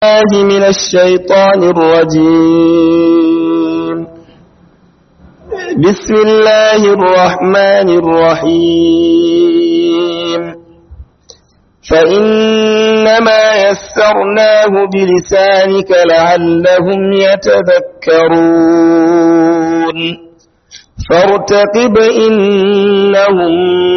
الله من الشيطان الرجيم بسم الله الرحمن الرحيم فإنما يسرناه بلسانك لعلهم يتذكرون فارتقب إنهم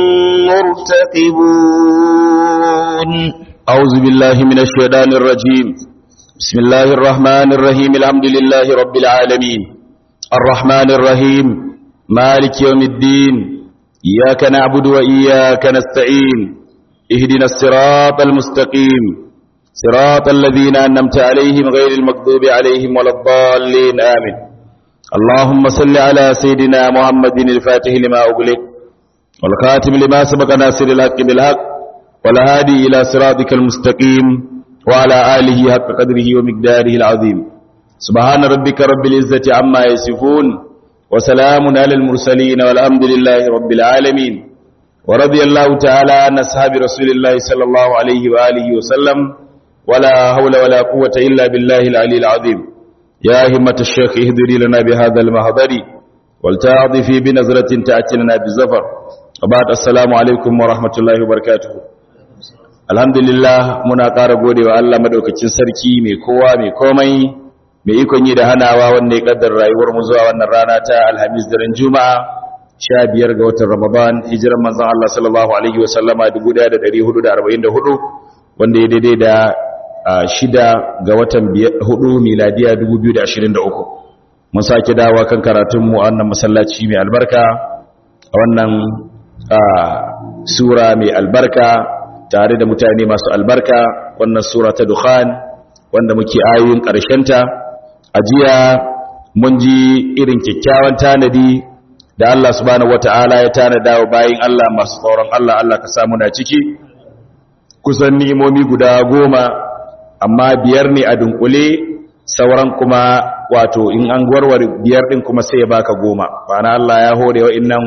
مرتقبون أعوذ بالله من الشيطان الرجيم بسم الله الرحمن الرحيم الحمد لله رب العالمين الرحمن الرحيم مالك يوم الدين إياك نعبد وإياك نستعين اهدنا الصراط المستقيم صراط الذين أنمت عليهم غير المكذوب عليهم ولا الضالين آمين اللهم صل على سيدنا محمد الفاتح لما أغلق والخاتم لما سبق ناصر الحق بالحق والهادي إلى صراطك المستقيم وعلى آله حق قدره ومقداره العظيم سبحان ربك رب العزة عما يصفون وسلام على المرسلين والحمد لله رب العالمين ورضي الله تعالى عن أصحاب رسول الله صلى الله عليه وآله وسلم ولا حول ولا قوة إلا بالله العلي العظيم يا همة الشيخ اهدري لنا بهذا المهضر ولتعطفي بنظرة تأتي لنا بالزفر وبعد السلام عليكم ورحمة الله وبركاته alhamdulillah muna ƙara gode wa Allah madaukakin sarki mai kowa mai komai mai ikon yi da hanawa wanda ya kaddar rayuwar mu zuwa wannan rana ta alhamis daren juma'a 15 ga watan ramadan hijiran manzon Allah sallallahu alaihi wa sallama 1444 wanda ya daidai da shida ga watan hudu miladiya 2023 mun sake dawa kan karatun mu a wannan masallaci mai albarka a wannan sura mai albarka tare da mutane masu albarka wannan sura ta dukhan wanda muke ayoyin ta. a jiya mun ji irin kyakkyawan tanadi da Allah subhanahu wata'ala ya tanada wa bayin Allah masu tsoron Allah Allah ka samu na ciki kusan ni'imomi guda goma amma biyar ne a dunkule sauran kuma wato in an warware biyar din kuma sai ya baka goma bana Allah ya hore wa innan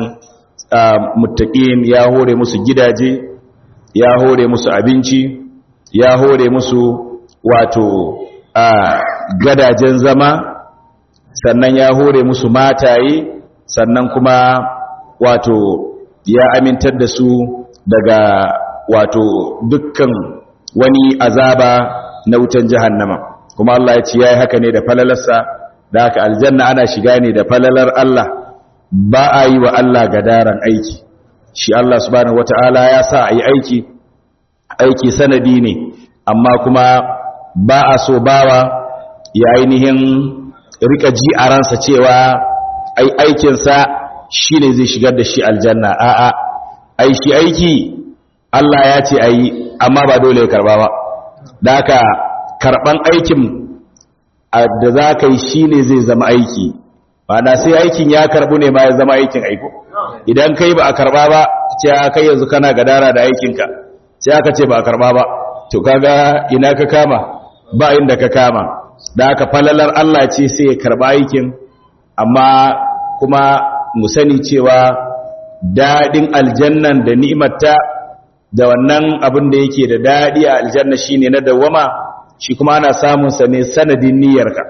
muttaqin ya hore musu gidaje ya hore musu abinci ya hore musu wato a gadajen zama sannan ya hore musu mataye sannan kuma wato ya amintar da su daga wato dukkan wani azaba na wutan jahannama kuma Allah ya ce yayi haka ne da falalarsa da haka aljanna ana shiga ne da falalar Allah ba a yi wa Allah gadaran aiki shi Allah subhanahu wata'ala ya sa a yi aiki aiki sanadi ne amma kuma ba a so bawa ya ainihin rika ji a ransa cewa ai aikinsa shi ne zai shigar da shi aljanna a'a ai shi aiki Allah ya ce ayi amma ba dole ya karba ba da haka karban aikin da za ka yi shi ne zai zama aiki ba na sai aikin ya karbu ne ma ya zama aikin aiko idan kai ba a karba ba ce kai yanzu kana gadara da aikinka sai aka ce ba a karba ba to kaga ina ka kama ba inda ka kama da aka falalar Allah ce sai ya karba aikin amma kuma mu sani cewa dadin aljannan da ni'imarta da wannan abin da yake da dadi a aljanna shine na dawama shi kuma ana samun sa ne sanadin niyyarka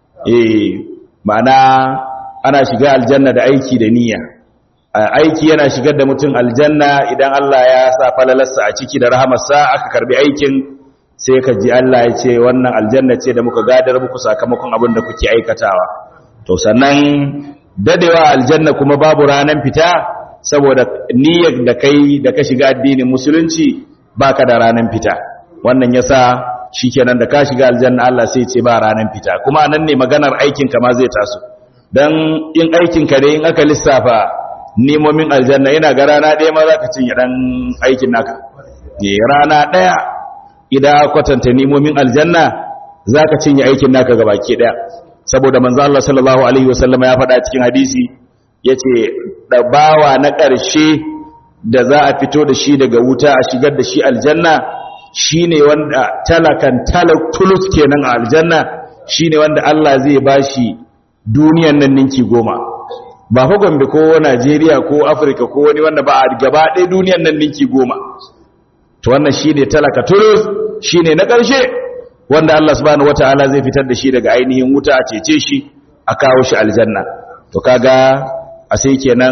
eh ma'ana ana shiga aljanna da aiki da niyya aiki yana shigar da mutum aljanna idan Allah ya sa falalarsa a ciki da rahamarsa aka karbi aikin sai ka ji Allah ya ce wannan aljanna ce da muka gadar muku sakamakon abin da kuke aikatawa to sannan dadewa aljanna kuma babu ranan fita saboda niyyar da kai da ka shiga addinin musulunci baka da ranan fita wannan yasa shikenan da ka shiga aljanna Allah sai ce ba ranan fita kuma nan ne maganar aikin ka ma zai taso dan in aikin ka ne in aka lissafa nemomin aljanna yana ga rana ɗaya ma za ka cinye ɗan aikin naka ne rana ɗaya idan kwatanta nemomin aljanna za ka cinye aikin naka ga baki ɗaya saboda manzo Allah sallallahu alaihi wasallama ya faɗa cikin hadisi ya ce bawa na ƙarshe da za a fito da shi daga wuta a shigar da shi aljanna shi ne wanda talakan tulus kenan a aljanna shi ne wanda Allah zai ba shi duniyan nan ninki goma ba fa gombe ko najeriya ko afirka ko wani wanda ba a gaba ɗaya duniyan nan ninki goma to wannan shi ne talaka turus shi ne na ƙarshe wanda Allah subhanahu wataala zai fitar da shi daga ainihin wuta a cece shi a kawo shi aljanna to kaga a sai kenan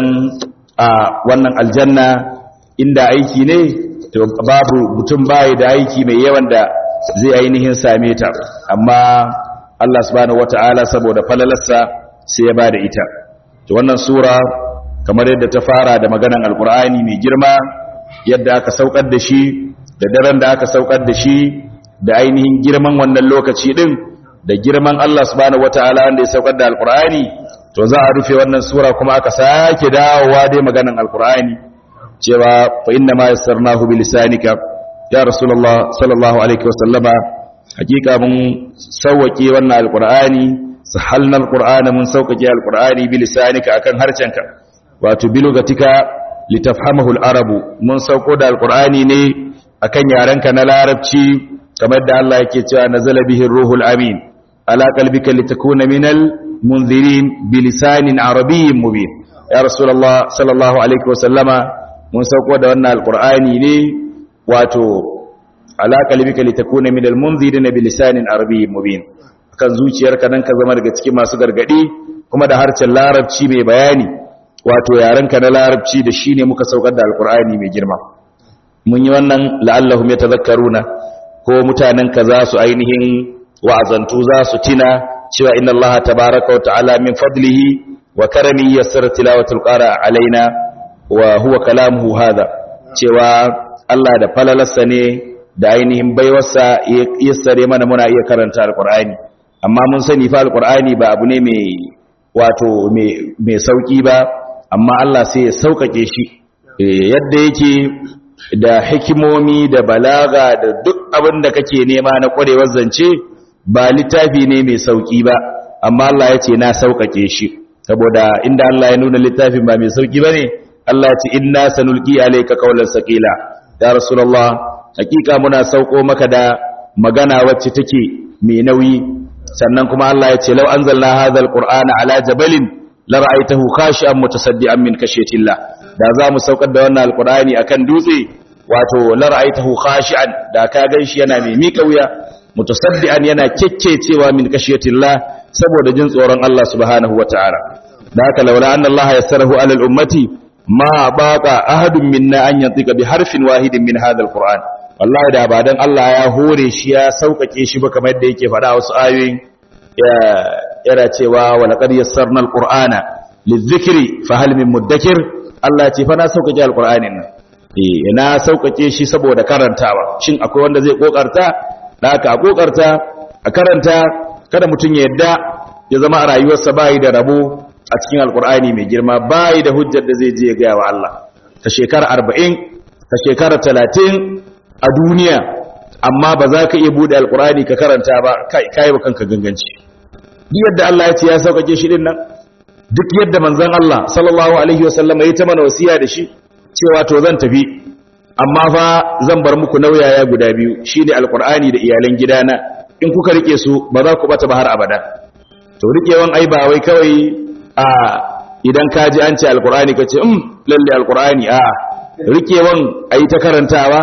a wannan aljanna inda aiki ne to babu mutum bai da aiki mai yawan da zai ainihin same ta amma Allah subhanahu wataala saboda falalarsa sai ya bada ita to wannan sura kamar yadda ta fara da maganan alkur'ani mai girma yadda aka saukar da shi da daren da aka saukar da shi da ainihin girman wannan lokaci din da girman Allah subhanahu wataala wanda ya saukar da alkur'ani to za a rufe wannan sura kuma aka sake dawowa dai maganan alkur'ani cewa fa inna ma yassarnahu bi lisanika ya rasulullah sallallahu alaihi wasallama hakika mun sauwake wannan alkur'ani sahalna alqur'ana mun sauƙaƙe alqur'ani bi lisanika akan harcenka wato bi lugatika litafhamahu alarabu mun sauko da alqur'ani ne akan yarenka na larabci kamar da Allah yake cewa nazala bihi ruhul amin ala qalbika litakuna minal munzirin bi lisanin arabiyyin mubin ya rasulullah sallallahu alaihi wasallama mun sauko da wannan alqur'ani ne wato ala qalbika litakuna minal munzirin bi lisanin arabiyyin mubin kan zuciyarka nan ka zama daga cikin masu gargadi kuma da harcen larabci mai bayani wato yarenka na larabci da shine muka saukar da alkur'ani mai girma mun yi wannan la'allahum yatadhakkaruna ko mutanen ka za su ainihin wa'azantu za su tina cewa inna Allah tabaaraka wa ta'ala min fadlihi wa karami yassara tilawatul qara alaina wa huwa kalamuhu hadha cewa Allah da falalarsa ne da ainihin baiwarsa yassare mana muna iya karanta alkur'ani amma mun sani fa alqur'ani ba abu ne mai wato mai sauki ba amma Allah sai ya saukake shi yadda yake da hikimomi da balaga da duk abin da kake nema na kwarewar zance ba littafi ne mai sauki ba amma Allah ya ce na saukake shi saboda inda Allah ya nuna littafin ba mai sauki bane Allah ya ce inna sanulqi alayka qawlan saqila ya rasulullah hakika muna sauko maka da magana wacce take mai nauyi sannan kuma Allah ya ce law anzalna hadha alqur'ana ala jabalin la ra'aytahu khashi'an mutasaddian min khashyatillah da za mu saukar da wannan alqur'ani akan dutse wato la ra'aytahu khashi'an da ka ganshi yana mai mika wuya mutasaddian yana kekkecewa min khashyatillah saboda jin tsoron Allah subhanahu wataala da haka laula anna Allah yassarahu ala al-ummati ma baqa ahadun minna an yantika bi harfin wahidin min hadha alqur'an wallahi da ba dan Allah ya hore shi ya saukake shi ba kamar yadda yake faɗa wasu ayoyin yana cewa wa laqad yassarna alqur'ana lizikri fa hal min mudakkir Allah ya ce fa na saukake alqur'anin nan eh na saukake shi saboda karantawa shin akwai wanda zai kokarta da haka a kokarta a karanta kada mutun ya yadda ya zama a rayuwarsa bai da rabo a cikin alqur'ani mai girma bai da hujjar da zai je ya ga wa Allah ta shekara 40 ta shekara 30 a duniya amma ba za ka iya bude alkurani ka karanta ba kai kai ba kanka ganganci duk yadda Allah ya ce ya saukake shi din nan duk yadda manzon Allah sallallahu alaihi wasallam ya ta mana wasiya da shi cewa to zan tafi amma fa zan bar muku nauyaya guda biyu shine alkurani da iyalan gidana in kuka rike su ba za ku bata ba har abada to rikewan ai ba wai kawai a idan ka ji an ce alkurani ka ce um lalle alkurani a rikewan ayi ta karantawa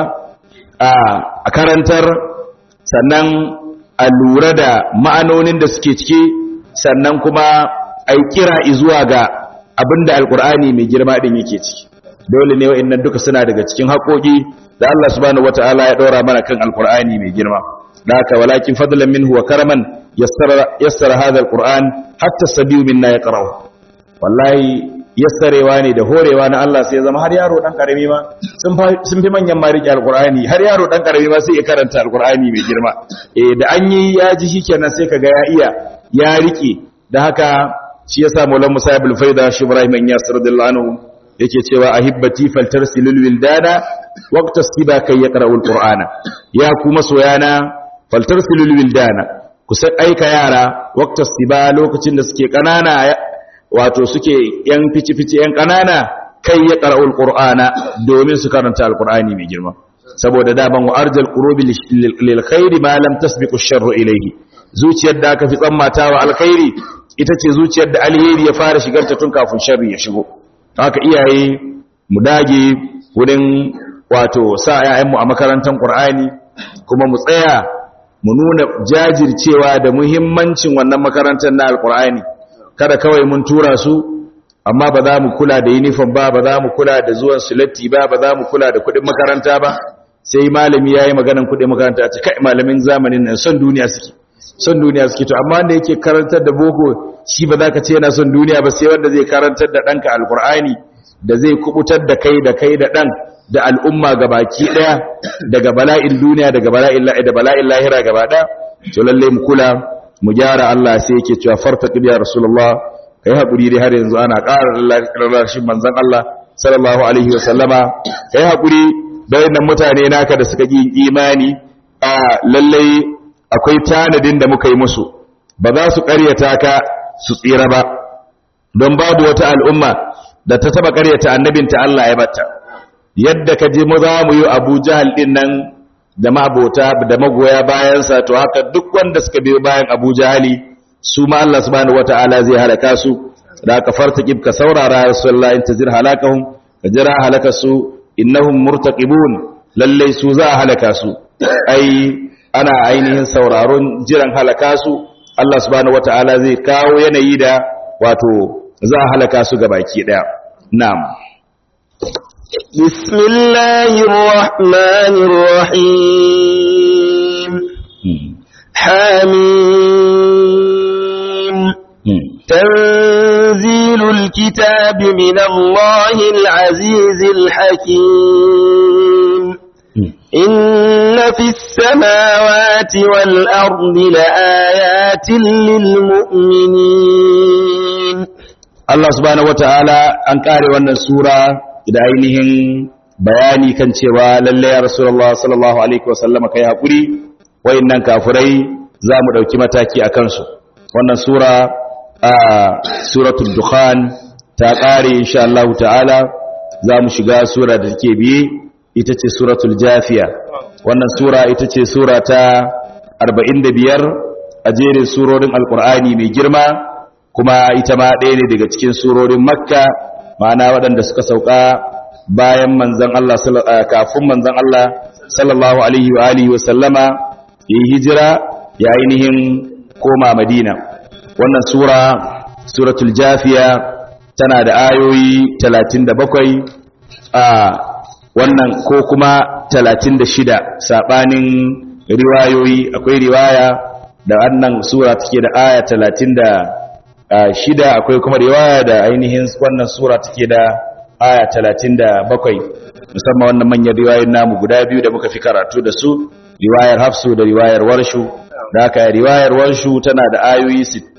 a karantar sannan a lura da ma'anonin da suke ciki sannan kuma a yi kira zuwa ga abinda alkur'ani mai girma din yake ciki dole ne wa'annan duka suna daga cikin haƙoƙi da Allah subhanahu wataala ya ɗora mana kan alkur'ani mai girma da haka walakin fadlan minhu wa karaman yassara yassara hadha alquran hatta sabiyu minna yaqra'u wallahi yassarewa ne da horewa na Allah sai zama har yaro dan karami ma sun fi manyan ma rike alqur'ani har yaro dan karami ma sai ya karanta alqur'ani mai girma eh da an yi ya ji shikenan sai kaga ya iya ya rike da haka shi yasa Maulana Musa ibn Faida shi Ibrahim bin Yasir radiyallahu anhu yake cewa ahibbati faltarsilul wildana waqta siba kai yaqra'ul qur'ana ya kuma soyana faltarsilul wildana ku sai aika yara waqta siba lokacin da suke kanana wato suke yan fici-fici yan ƙanana kai ya ƙara'ul ƙur'ana domin su karanta alƙur'ani mai girma saboda daban wa arjal ƙurobi lil khairi ma lam tasbiqu sharru ilayhi zuciyar da aka fi tsammatawa alkhairi ita ce zuciyar da alheri ya fara shigar ta tun kafin sharri ya shigo haka iyaye mu dage wurin wato sa ƴaƴanmu a makarantar ƙur'ani kuma mu tsaya mu nuna jajircewa da muhimmancin wannan makarantar na alkur'ani kada kawai mun tura su amma ba za mu kula da uniform ba ba za mu kula da zuwan sulatti ba ba za mu kula da kuɗin makaranta ba sai malami yayi maganan kuɗin makaranta ta kai malamin zamanin nan son duniya suke son duniya suke to amma wanda yake karantar da boko shi ba za ka ce yana son duniya ba sai wanda zai karantar da ɗanka alkur'ani da zai kubutar da kai da kai da ɗan da al'umma gabaki ɗaya daga bala'in duniya daga bala'in da bala'in lahira gaba ɗaya to lalle mu kula mu gyara Allah sai yake cewa farta ya rasulullah kai hakuri dai har yanzu ana ƙara rarrashin manzon Allah sallallahu alaihi wa sallama kai hakuri da wannan mutane naka da suka yi imani a lalle akwai tanadin da muka yi musu ba za su ƙaryata ka su tsira ba don babu wata al'umma da ta taba ƙaryata annabinta Allah ya bata yadda ka je mu za mu yi Abu Jahal din nan da mabota da magoya bayansa to haka duk wanda suka biyo bayan Abu Jahali su ma Allah subhanahu wataala zai halaka su da ka fartaqib ka saurara rasulullah intazir halakahum ka jira halakasu innahum murtaqibun lalle su za a halaka su ai ana ainihin sauraron jiran halaka su Allah subhanahu wataala zai kawo yanayi da wato za a halaka su gabaki daya na'am بسم الله الرحمن الرحيم حميم تنزيل الكتاب من الله العزيز الحكيم إن في السماوات والأرض لآيات للمؤمنين Allah subhanahu wataala an kare wannan sura da ainihin bayani kan cewa lalle ya Rasulullah sallallahu alaihi wasallam kai hakuri wayannan kafirai za mu dauki mataki akan su wannan sura a suratul dukhan ta kare insha Allah ta'ala za mu shiga sura da take biye ita ce suratul jafiya wannan sura ita ce sura ta 45 a jerin surorin alqur'ani mai girma kuma ita ma ɗaya ne daga cikin surorin makka ma'ana waɗanda suka sauka bayan manzan Allah kafin manzan Allah sallallahu alaihi wa alihi wa sallama yi hijira ya ainihin koma madina wannan sura suratul jafiya tana da ayoyi 37 a wannan ko kuma 36 sabanin riwayoyi akwai riwaya da wannan sura take da aya 30 shida akwai kuma riwaya da ainihin wannan sura take da aya 37 musamman wannan manyan riwayoyin namu guda biyu da muka fi karatu da su riwayar Hafsu da riwayar Warshu da haka riwayar Warshu tana da ayoyi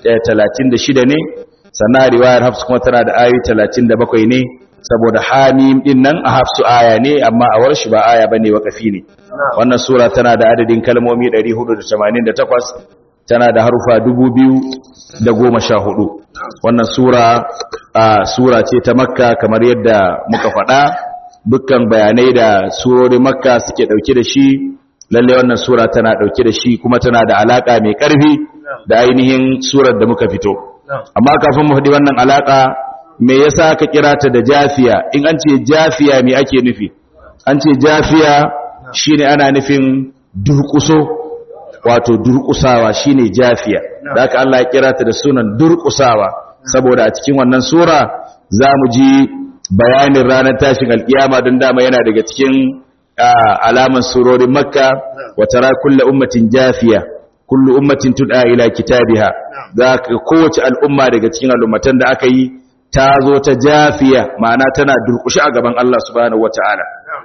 36 ne sannan riwayar Hafsu kuma tana da ayoyi 37 ne saboda Hamim din nan a Hafsu aya ne amma a Warshu ba aya bane wakafi ne wannan sura tana da adadin kalmomi 488 tana da harufa dubu biyu da goma sha hudu wannan sura a sura ce ta makka kamar yadda muka faɗa dukkan bayanai da surorin makka suke ɗauke da shi lalle wannan sura tana ɗauke da shi kuma tana da alaƙa mai ƙarfi da ainihin surar da muka fito amma kafin mu faɗi wannan alaƙa me yasa ka kira ta da jafiya in an ce jafiya me ake nufi an ce jafiya shine ana nufin durƙuso wato durƙusawa shine jafiya da haka Allah ya kira ta da sunan durƙusawa saboda a cikin wannan sura za mu ji bayanin ranar tashin alkiyama don dama yana daga cikin alaman surorin makka wa tara kullu ummatin jafiya kullu ummatin tud'a ila kitabiha za ka kowace al'umma daga cikin al'ummatan da aka yi ta zo ta jafiya ma'ana tana durƙushi a gaban Allah subhanahu wataala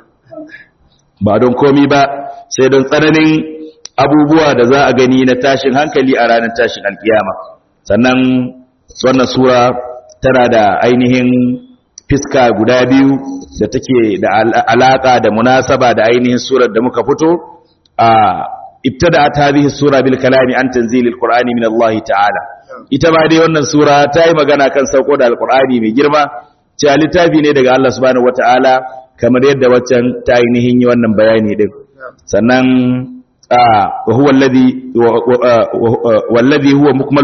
ba don komi ba sai don tsananin abubuwa da za a gani na tashin hankali a ranar tashin alkiyama sannan wannan sura tana da ainihin fiska guda biyu da take da alaka da munasaba da ainihin surar da muka fito a ibtada'at hadhihi sura bil kalami an tanzilil qur'ani min Allah ta'ala ita ba dai wannan sura ta yi magana kan sauko da alqur'ani mai girma cewa littafi ne daga Allah subhanahu wata'ala kamar yadda waccan ta ainihin yi wannan bayani din sannan وهو الذي والذي هو مكمل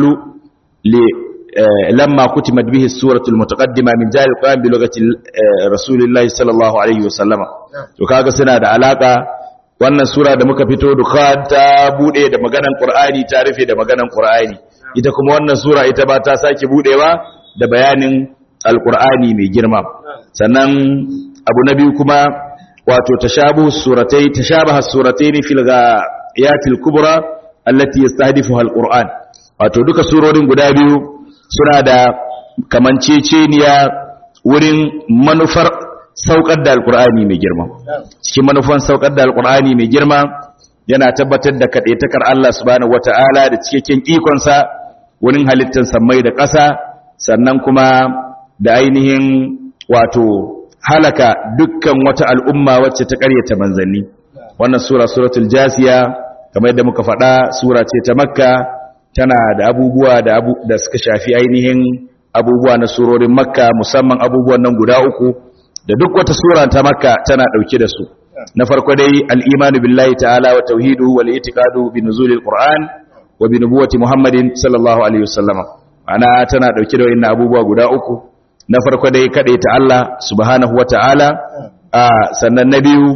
لما كتمت به السورة المتقدمة من جاء القرآن بلغة رسول الله صلى الله عليه وسلم وكاغا سنة da alaka wannan sura da muka fito dukhan ta bude da maganan qur'ani ta rufe da maganan qur'ani ita kuma wannan sura ita ba ta sake budewa da bayanin alqur'ani mai girma sannan abu na biyu kuma wato tashabu suratai tashabaha suratayn fil ghayatil kubra allati yastahdifuha alquran wato duka surorin guda biyu suna da kamanceceniya wurin manufar saukar da alqur'ani mai girma cikin manufan saukar da alqur'ani mai girma yana tabbatar da kadaitakar Allah subhanahu wataala da cikakken ikonsa wurin halittar samai da ƙasa sannan kuma da ainihin wato halaka dukkan wata al'umma wacce ta ƙaryata manzanni wannan sura suratul jasiya kamar yadda muka faɗa sura ce ta makka tana da abubuwa da, abu, da suka shafi ainihin abubuwa na surorin makka musamman abubuwan nan guda uku da duk wata sura ta makka tana ɗauke da su na farko dai al'imanu billahi ta'ala wa tauhidu wal itiqadu bi nuzulil qur'an wa bi nubuwati muhammadin sallallahu alaihi wasallam ana tana ɗauke da wayannan abubuwa guda uku na farko dai ta Allah subhanahu wa ta'ala sannan na biyu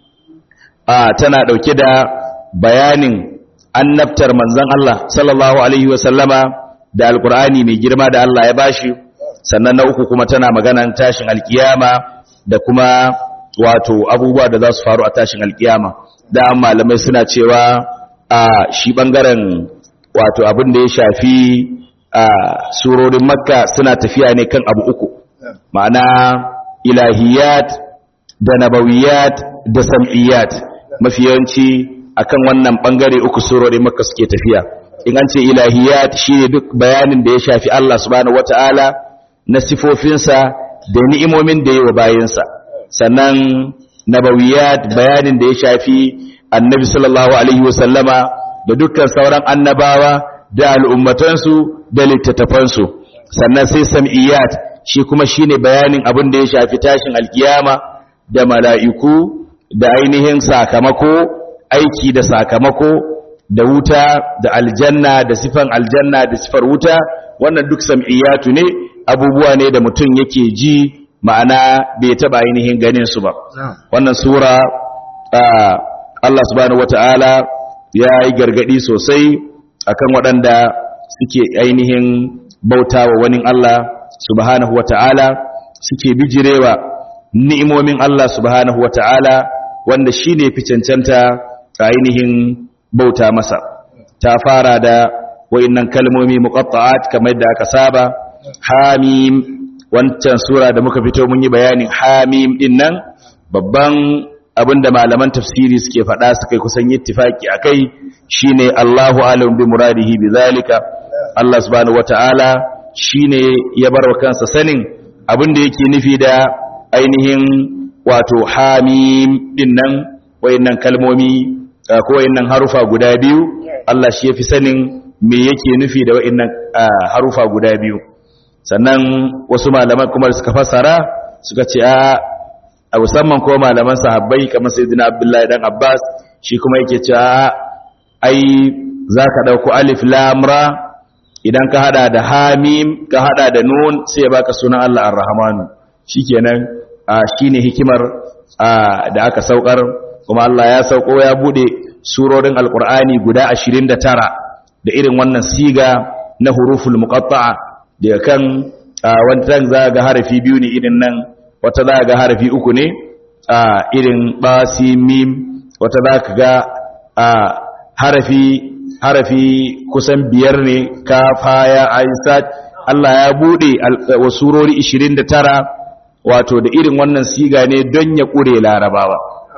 tana ɗauke da bayanin annabtar manzan Allah sallallahu Alaihi wasallama da alkur'ani mai girma da Allah ya bashi sannan na uku kuma tana maganan tashin alkiyama da kuma wato abubuwa da za su faru a tashin alkiyama da malamai suna cewa a shi ɓangaren wato abin da ya shafi a surorin makka suna tafiya ne kan abu uku ma'ana ilahiyat da nabawiyat da sam'iyat mafi yawanci akan wannan bangare uku surorin makka suke tafiya in an ce ilahiyat shine duk bayanin da ya shafi Allah subhanahu wataala na sifofinsa da ni'imomin da yawa bayinsa sannan nabawiyat bayanin da ya shafi annabi sallallahu alaihi wasallama da dukkan sauran annabawa da al'ummatansu da littattafansu sannan sai sam'iyat shi kuma shine bayanin abin da ya shafi tashin alkiyama da mala'iku da ainihin sakamako aiki da sakamako da wuta da aljanna da sifan aljanna da sifar wuta wannan duk sam'iyatu ne abubuwa ne da mutum yake ji ma'ana bai taba ainihin ganin su ba wannan sura Allah subhanahu wata'ala ya yi gargadi sosai akan waɗanda suke ainihin bauta wa wani Allah subhanahu wa ta'ala suke bijirewa ni'imomin Allah subhanahu wa ta'ala wanda shi ne fi cancanta a ainihin bauta masa ta fara da wa'innan kalmomi muqatta'at kamar da aka saba hamim wancan sura da muka fito mun yi bayanin hamim din nan babban abinda malaman tafsiri suke faɗa suka kusan ittifaki akai shine Allahu alam bi muradihi bizalika Allah subhanahu wataala shine ya bar wa kansa sanin abinda yake nufi da ainihin wato hamim dinnan wayannan kalmomi ko wayannan harufa guda biyu Allah shi yafi sanin me yake nufi da wayannan harufa guda biyu sannan wasu malaman kuma suka fassara suka ce a a musamman ko malaman sahabbai kamar sayyidina Abdullahi dan Abbas shi kuma yake cewa ai zaka dauko alif lam ra idan ka hada da hamim ka hada da nun sai ya baka sunan Allah ar-rahman shikenan shine hikimar da aka saukar kuma Allah ya sauko ya bude surorin alqur'ani guda 29 da irin wannan siga na huruful muqatta'a daga kan wannan za ga harafi biyu ne irin nan wata za ga harafi uku ne a irin basi mim wata za ka ga a harafi harafi kusan biyar ne kafa ya aisat Allah ya bude wa surori 29 wato da irin wannan siga ne don ya kure larabawa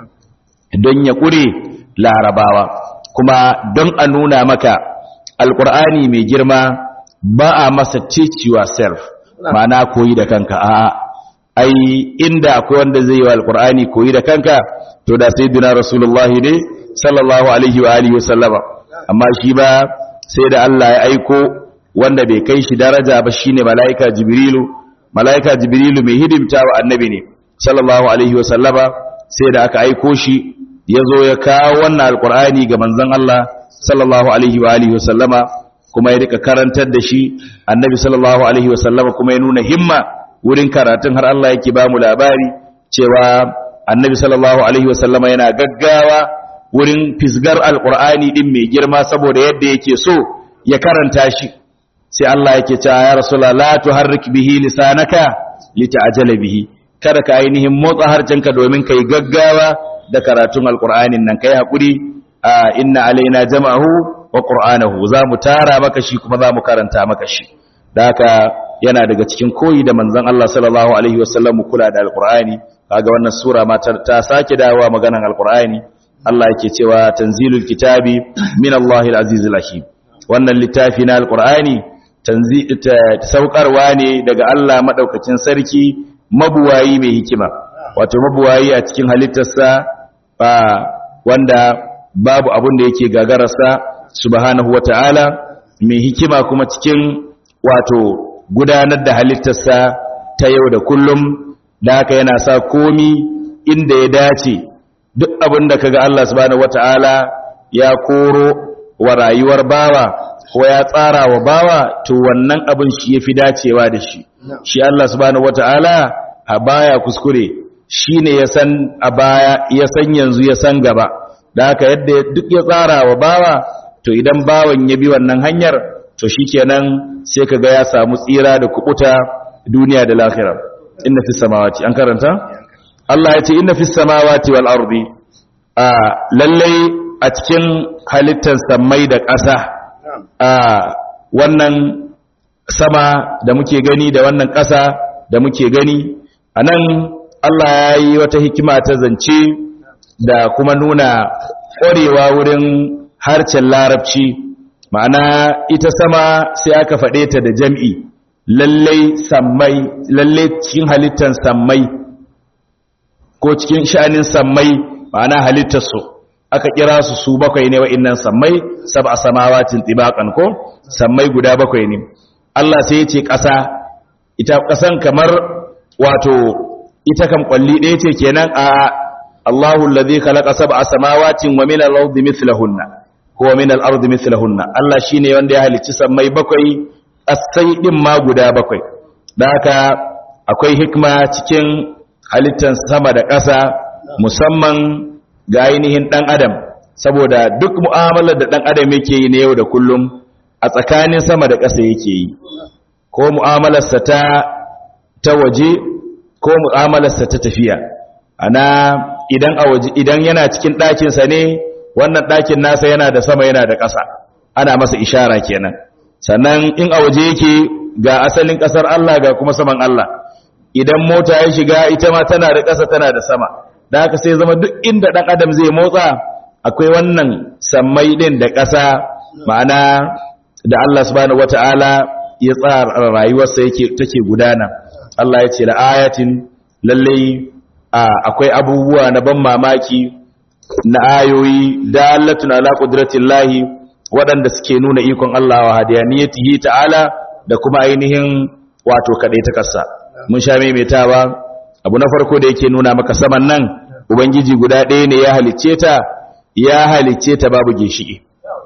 don ya kure larabawa kuma don a nuna maka alkur'ani mai girma ba a masa teach yourself ma'ana koyi da kanka a'a ai inda akwai wanda zai yi wa alkur'ani koyi da kanka to da sayyidina rasulullahi ne sallallahu alaihi wa alihi wasallama amma shi ba sai da Allah ya aiko wanda bai kai shi daraja ba shine malaika jibrilu malaika jibrilu mai hidimta wa annabi ne sallallahu alaihi wasallama sai da aka aiko shi yazo ya kawo wannan alkur'ani ga manzon Allah sallallahu alaihi wa alihi wasallama kuma ya rika karantar da shi annabi sallallahu alaihi wasallama kuma ya nuna himma wurin karatun har Allah yake ba mu labari cewa annabi sallallahu alaihi wasallama yana gaggawa wurin fisgar alqur'ani din mai girma saboda yadda yake so ya karanta shi sai Allah yake cewa ya rasulullah la tuharrik bihi lisanaka lita'jala bihi kada ka ainihin motsa harcenka domin kai gaggawa da karatun alqur'anin nan kai hakuri inna alaina jama'ahu wa qur'anahu za mu tara maka shi kuma za mu karanta maka shi da haka yana daga cikin koyi da manzon Allah sallallahu alaihi wasallam kula da alqur'ani kaga wannan sura ma ta sake dawowa maganan alqur'ani Allah yake cewa tanzilul kitabi min Allahil azizil hakim wannan littafi na alqur'ani saukarwa ne daga Allah madaukakin sarki mabuwayi mai hikima wato mabuwayi a cikin halittarsa ba wanda babu abin da yake gagararsa subhanahu wata'ala mai hikima kuma cikin wato gudanar da halittarsa ta yau da kullum da haka yana sa komi inda ya dace duk abin da kaga Allah subhanahu wata'ala ya koro wa rayuwar bawa ko ya tsara wa bawa to wannan abin shi yafi dacewa da shi shi Allah subhanahu wata'ala a baya kuskure shine ya san a baya ya san yanzu ya san gaba da haka yadda duk ya tsara wa bawa to idan bawan ya bi wannan hanyar to shikenan sai kaga ya samu tsira da kubuta duniya da lahira inna fis samawati an karanta Allah ya ce inna fis samawati wal ardi a lallai a cikin halittar samai da ƙasa a wannan sama da muke gani da wannan ƙasa da muke gani anan Allah ya yi wata hikima ta zance da kuma nuna ƙwarewa wurin harcen larabci ma'ana ita sama sai aka faɗe ta da jam'i lallai sammai lallai cikin halittar sammai ko cikin sha'anin sammai ma'ana halittarsu aka kira su su bakwai ne wa'innan sammai sab a samawacin tibakan ko sammai guda bakwai ne Allah sai ya ce ƙasa ita ƙasan kamar wato ita kan kwalli ɗaya ce kenan a Allahu allazi khalaqa sab'a samawatin wa min al-ardi mithlahunna huwa min al-ardi mithlahunna Allah shine wanda ya halicci sammai bakwai asai din ma guda bakwai da haka akwai hikma cikin halittar sama da ƙasa musamman ga ainihin dan adam saboda duk mu'amalar da dan adam yake yi na yau da kullum a tsakanin sama da ƙasa yake yi ko mu'amalarsa ta ta waje ko mu'amalarsa ta tafiya ana idan a waje idan yana cikin ɗakinsa ne wannan ɗakin nasa yana da sama yana da ƙasa ana masa ishara kenan sannan in a waje yake ga asalin ƙasar Allah ga kuma saman Allah idan mota ya shiga ita ma tana da ƙasa tana da sama da haka sai zama duk inda ɗan adam zai motsa akwai wannan sammai ɗin da ƙasa ma'ana da Allah subhanahu wata'ala ya tsara rayuwarsa yake take gudana Allah ya ce la ayatin lallai akwai abubuwa na ban mamaki na ayoyi dalatun ala qudratillahi waɗanda suke nuna ikon Allah wa hadiyaniyatihi ta'ala da kuma ainihin wato kadai ta kasa mun sha maimaitawa abu na farko da yake nuna maka saman nan ubangiji guda ɗaya ne ya halicce ta ya halicce ta babu ginshiki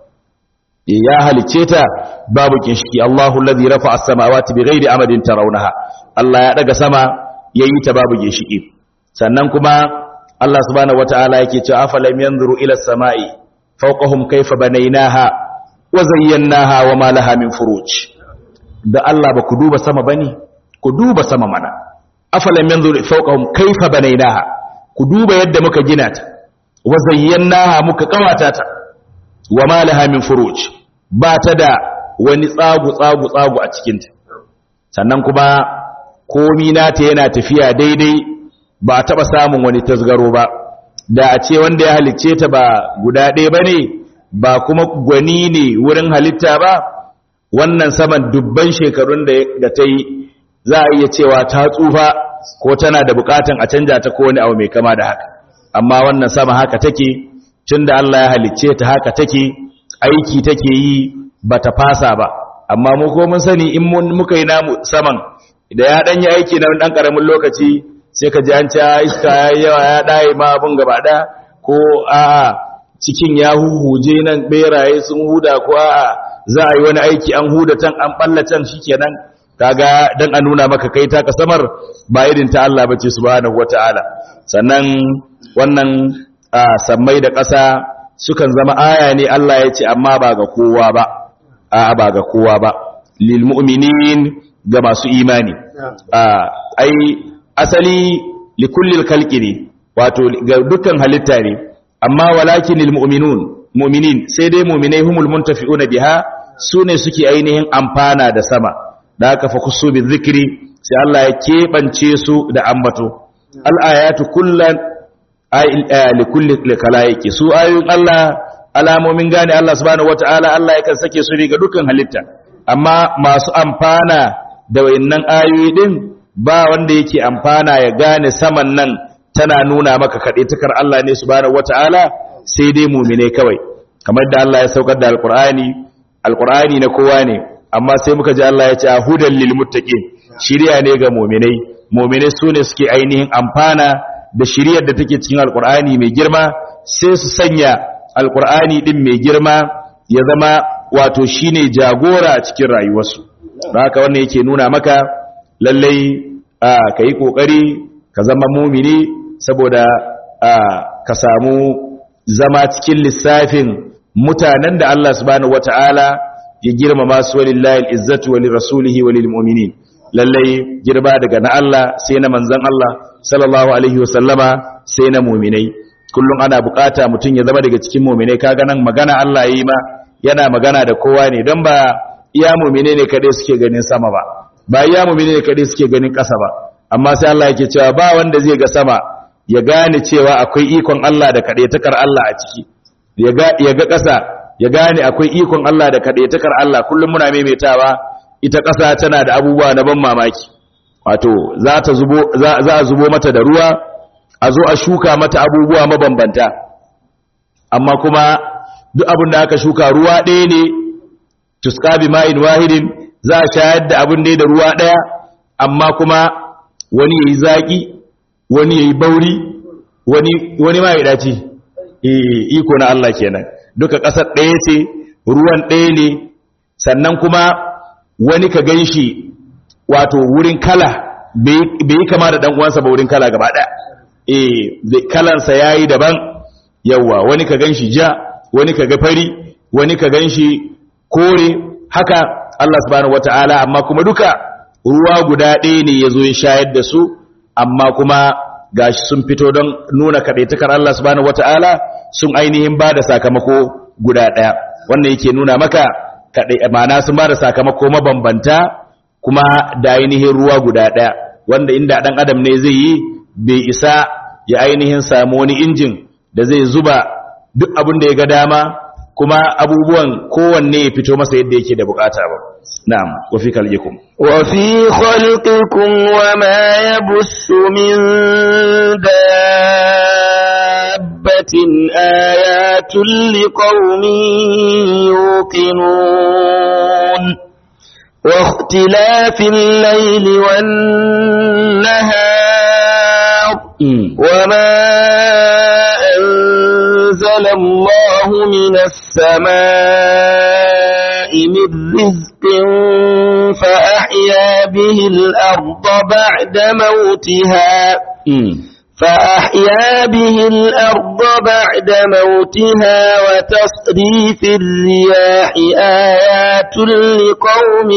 ya halicce ta babu ginshiki Allahu allazi rafa'a as-samawati bighairi amadin tarawunaha Allah ya daga sama yayi ta babu ginshiki sannan kuma Allah subhanahu wataala yake cewa afalam yanzuru ila as-sama'i fawqahum kayfa banaynaha wa zayyanaha wa ma laha min furuj da Allah ba ku duba sama bane ku duba sama mana afalam yanzuru fawqahum kayfa banaynaha ku duba yadda muka gina ta wa zayyanaha muka kawata ta wa ma laha min furuj ba ta da wani tsagu tsagu tsagu a cikin ta sannan kuma komi nata yana tafiya daidai ba a taɓa samun wani tasgaro ba da a ce wanda ya halicce ta ba guda ɗaya ba ne ba kuma gwani ne wurin halitta ba wannan saman dubban shekarun da ta yi za a iya cewa ta tsufa ko tana da bukatan a canja ta ko wani abu mai kama da haka amma wannan sama haka take tun da Allah ya halicce ta haka take aiki take yi ba ta fasa ba amma mu ko mun sani in muka yi namu saman da ya ɗan yi aiki na ɗan ƙaramin lokaci sai ka ji an ci iska ya yi yawa ya ɗaye ma abin gaba ɗaya ko a'a cikin ya huhuje nan ɓeraye sun huda ko a'a za a yi wani aiki an huda can an ɓalla can shi kenan kaga dan a nuna maka kai ta kasamar ba irin ta Allah bace subhanahu wata'ala sannan wannan sammai da ƙasa sukan zama aya ne Allah ya ce amma ba ga kowa ba a ba ga kowa ba lil mu'minin ga masu imani a ai asali li kulli khalqi ne wato ga dukkan halitta ne amma walakin lil mu'minun mu'minin sai dai mu'minai humul muntafi'una biha sune suke ainihin amfana da sama da haka fa kusu bi dhikri sai Allah ya kebance su da ambato al ayatu kullan ay li kulli khalaiqi su ayun Allah alamomin gane Allah subhanahu wataala Allah yakan sake su ga dukkan halitta amma masu amfana da wayannan ayoyi din ba wanda yake amfana ya gane saman nan tana nuna maka kadaitakar Allah ne subhanahu wataala sai dai mu'mine kawai kamar da Allah ya saukar da alqur'ani alqur'ani na kowa ne amma sai muka ji Allah ya ce hudan lil muttaqin shiriya ne ga mu'minai mu'minai sune suke ainihin amfana da shiriyar da take cikin alqur'ani mai girma sai su sanya alqur'ani din mai girma ya zama wato shine jagora a cikin rayuwarsu don haka wannan yake nuna maka lallai ka yi kokari ka zama mumini saboda ka samu zama cikin lissafin mutanen da Allah subhanahu wata'ala ya girmama su walillahi al'izzatu walil rasulihi walil mu'minin lallai girba daga na Allah sai na manzon Allah sallallahu alaihi wasallama sai na mu'minai kullum ana bukata mutum ya zama daga cikin mu'minai kaga nan magana Allah yayi ma yana magana da kowa ne don ba iya mu'minai ne kadai suke ganin sama ba ba iya mu'minai ne kadai suke ganin ƙasa ba amma sai Allah yake cewa ba wanda zai ga sama ya gane cewa akwai ikon Allah da kadaitakar Allah a ciki ya ga ƙasa ya gane akwai ikon Allah da kaɗaitakar Allah kullum muna maimaitawa ita ƙasa tana da abubuwa na ban mamaki wato za a zubo mata da ruwa a zo a shuka mata abubuwa mabambanta amma kuma duk abin da aka shuka ruwa ɗaya ne tuska bi ma'in wahidin za a shayar da abin da ruwa ɗaya amma kuma wani yayi zaki wani yayi bauri wani wani ma ya dace iko na Allah kenan duka ƙasar ɗaya ce ruwan ɗaya ne sannan kuma wani ka gan shi wato wurin kala bai yi kama da ɗan'uwansa ba wurin kala gaba ɗaya eh kalansa ya yi daban yawa wani ka gan shi ja wani ka ga fari wani ka gan shi kore haka Allah subhanahu wata'ala amma kuma duka ruwa guda ɗaya ne ya zo ya shayar da su amma kuma gashi sun fito don nuna kaɗaitakar Allah subhanahu wata'ala sun ainihin ba da sakamako guda ɗaya wannan yake nuna maka ma'ana sun ba da sakamako mabambanta kuma da ainihin ruwa guda ɗaya wanda inda ɗan adam ne zai yi bai isa ya ainihin samu wani injin da zai zuba duk abin da ya ga dama kuma abubuwan kowanne ya fito masa yadda yake da bukata ba na'am wa fi khalqikum wa fi khalqikum wa ma yabussu min dabbatin ayatun liqaumin yuqinun wa ikhtilafil layli wan nahar wa ma أنزل الله من السماء من رزق فأحيا به الأرض بعد موتها فأحيا به الأرض بعد موتها وتصريف الرياح آيات لقوم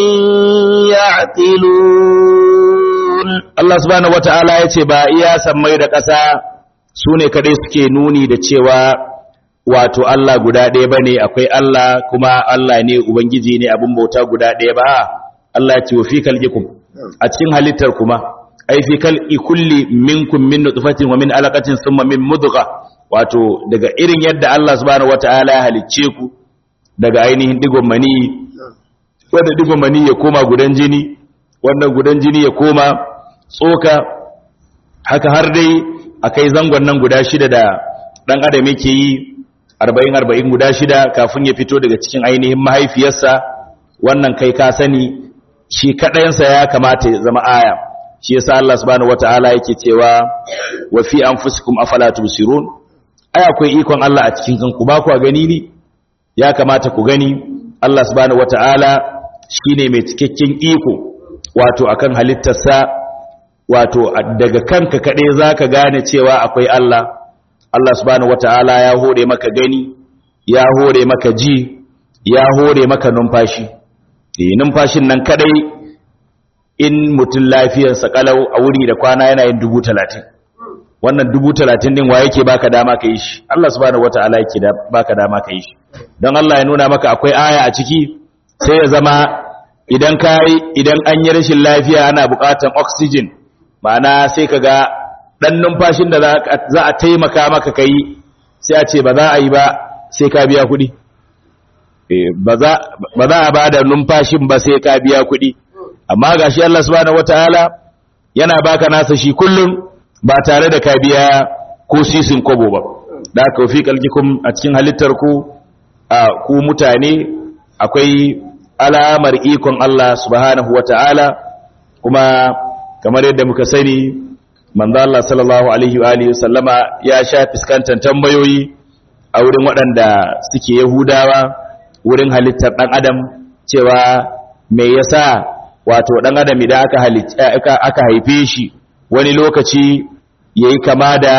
يعقلون الله سبحانه وتعالى يتبع إيا سمير كسا su ne kadai suke nuni da cewa wato Allah guda ɗaya ba ne akwai Allah kuma Allah ne Ubangiji ne abin bauta guda ɗaya ba Allah ya ce wa fi kalgikum a cikin halittar kuma ai fi kalki kulli minkum min nutfatin wa min alaqatin thumma min mudgha wato daga irin yadda Allah subhanahu wataala ya halicce ku daga ainihin digon mani wanda digon mani ya koma gudan jini wannan gudan jini ya koma tsoka haka har dai akai zangon nan guda shida da ɗan adam yake yi arba'in arba'in guda shida kafin ya fito daga cikin ainihin mahaifiyarsa wannan kai ka sani shi kaɗayansa ya kamata ya zama aya shi yasa Allah subhanahu wata'ala yake cewa wa fi anfusikum afala tubsirun ai akwai ikon Allah a cikin kanku ba ku gani ne ya kamata ku gani Allah subhanahu wata'ala shine mai cikakken iko wato akan halittarsa wato daga kanka kaɗai za ka gane cewa akwai Allah Allah subhanahu wata'ala ya hore maka gani ya hore maka ji ya hore maka numfashi eh numfashin nan kadai in mutum lafiyarsa kalau a wuri da kwana yana yin dubu talatin wannan dubu talatin din wa yake baka dama ka yi shi Allah subhanahu wataala yake baka dama ka yi shi don Allah ya nuna maka akwai aya a ciki sai ya zama idan kai idan an yi rashin lafiya ana buƙatar oxygen ma'ana sai ka ga ɗan numfashin da za a taimaka maka kai sai a ce ba za a yi ba sai ka biya kuɗi ba za a ba da numfashin ba sai ka biya kuɗi amma ga shi Allah subhanahu wataala yana baka nasa shi kullum ba tare da ka biya ko sisin kobo ba da aka fi kalkikum a cikin halittar ku a ku mutane akwai alamar ikon Allah subhanahu wataala kuma kamar yadda muka sani manzo Allah sallallahu alaihi wa alihi sallama ya sha fiskantar tambayoyi a wurin waɗanda suke Yahudawa wurin halittar ɗan adam cewa me yasa wato ɗan adam idan aka halitta aka haife shi wani lokaci yayi kama da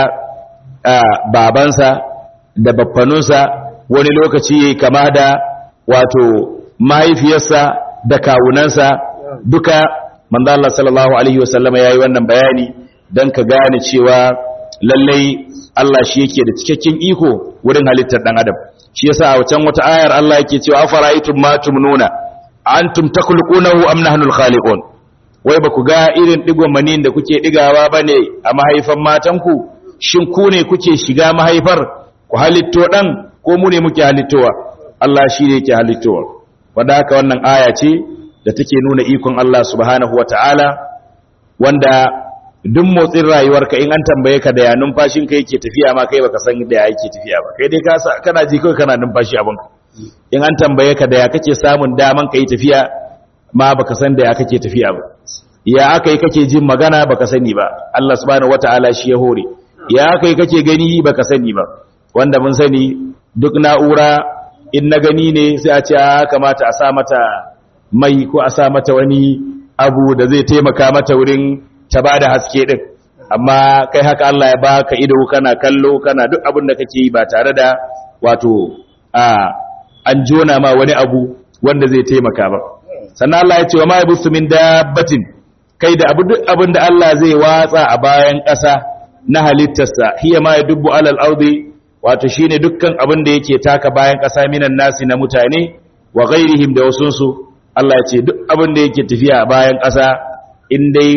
babansa da baffanunsa wani lokaci yayi kama da wato mahaifiyarsa da kawunansa duka manzo Allah sallallahu alaihi wasallama yayi wannan bayani dan ka gane cewa lallai Allah shi yake da cikakken iko wurin halittar dan adam shi yasa a wancan wata ayar Allah yake cewa afara'aytum ma tumnuna antum takhluqunahu am nahnu al-khaliqun wai ba ku ga irin digon manin da kuke digawa bane a mahaifan matanku shin ku ne kuke shiga mahaifar ku halitto dan ko mu ne muke halittowa Allah shi ne yake halittowa wanda haka wannan aya ce da take nuna ikon Allah subhanahu wata'ala wanda duk motsin rayuwarka in an tambaye ka da ya numfashin ka yake tafiya ma kai baka san da ya yake tafiya ba kai dai ka kana ji kai kana numfashi abin in an tambaye ka da ya kake samun daman kai tafiya ma baka san da ya kake tafiya ba ya aka yi kake jin magana baka sani ba Allah subhanahu wata'ala shi ya hore ya aka yi kake gani baka sani ba wanda mun sani duk na'ura in na gani ne sai a ce a kamata a sa mata mai ko a sa mata wani abu da zai taimaka mata wurin ta ba da haske din amma kai haka Allah ya baka ido kana kallo kana duk abin da kake yi ba tare da wato a an jona ma wani abu wanda zai taimaka ba sannan Allah ya ce wa ma yabusu min dabbatin kai da abu duk abin da Allah zai watsa a bayan ƙasa na halittarsa hiya ma yadubbu alal ardi wato shine dukkan abin da yake taka bayan ƙasa minan nasi na mutane wa ghairihim da wasunsu Allah ya ce duk abin da yake tafiya a bayan ƙasa in dai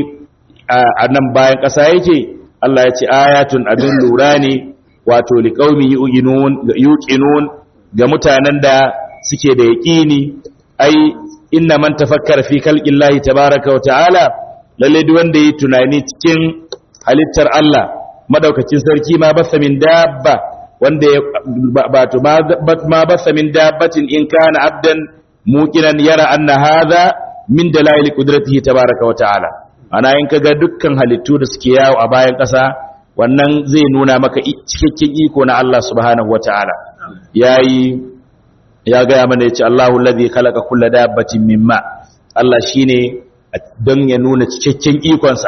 a nan bayan ƙasa yake Allah ya ce ayatun abin lura ne wato liqaumin yuqinun ga mutanen da suke da yaqini ai inna man tafakkara fi khalqillahi tabaaraka wa ta'ala lalle duk wanda yi tunani cikin halittar Allah madaukakin sarki ma basa min dabba wanda ya bato ma basa min dabbatin in kana abdan muqinan yara anna hadha min dalail qudratihi tabaaraka wa ta'ala ana in kaga dukkan halittu da suke yawo a bayan ƙasa wannan zai nuna maka cikakken iko na Allah subhanahu wa ta'ala yayi ya ga mana yace Allahu alladhi khalaqa kulla dabbatin mimma Allah shine don ya nuna cikakken ikonsa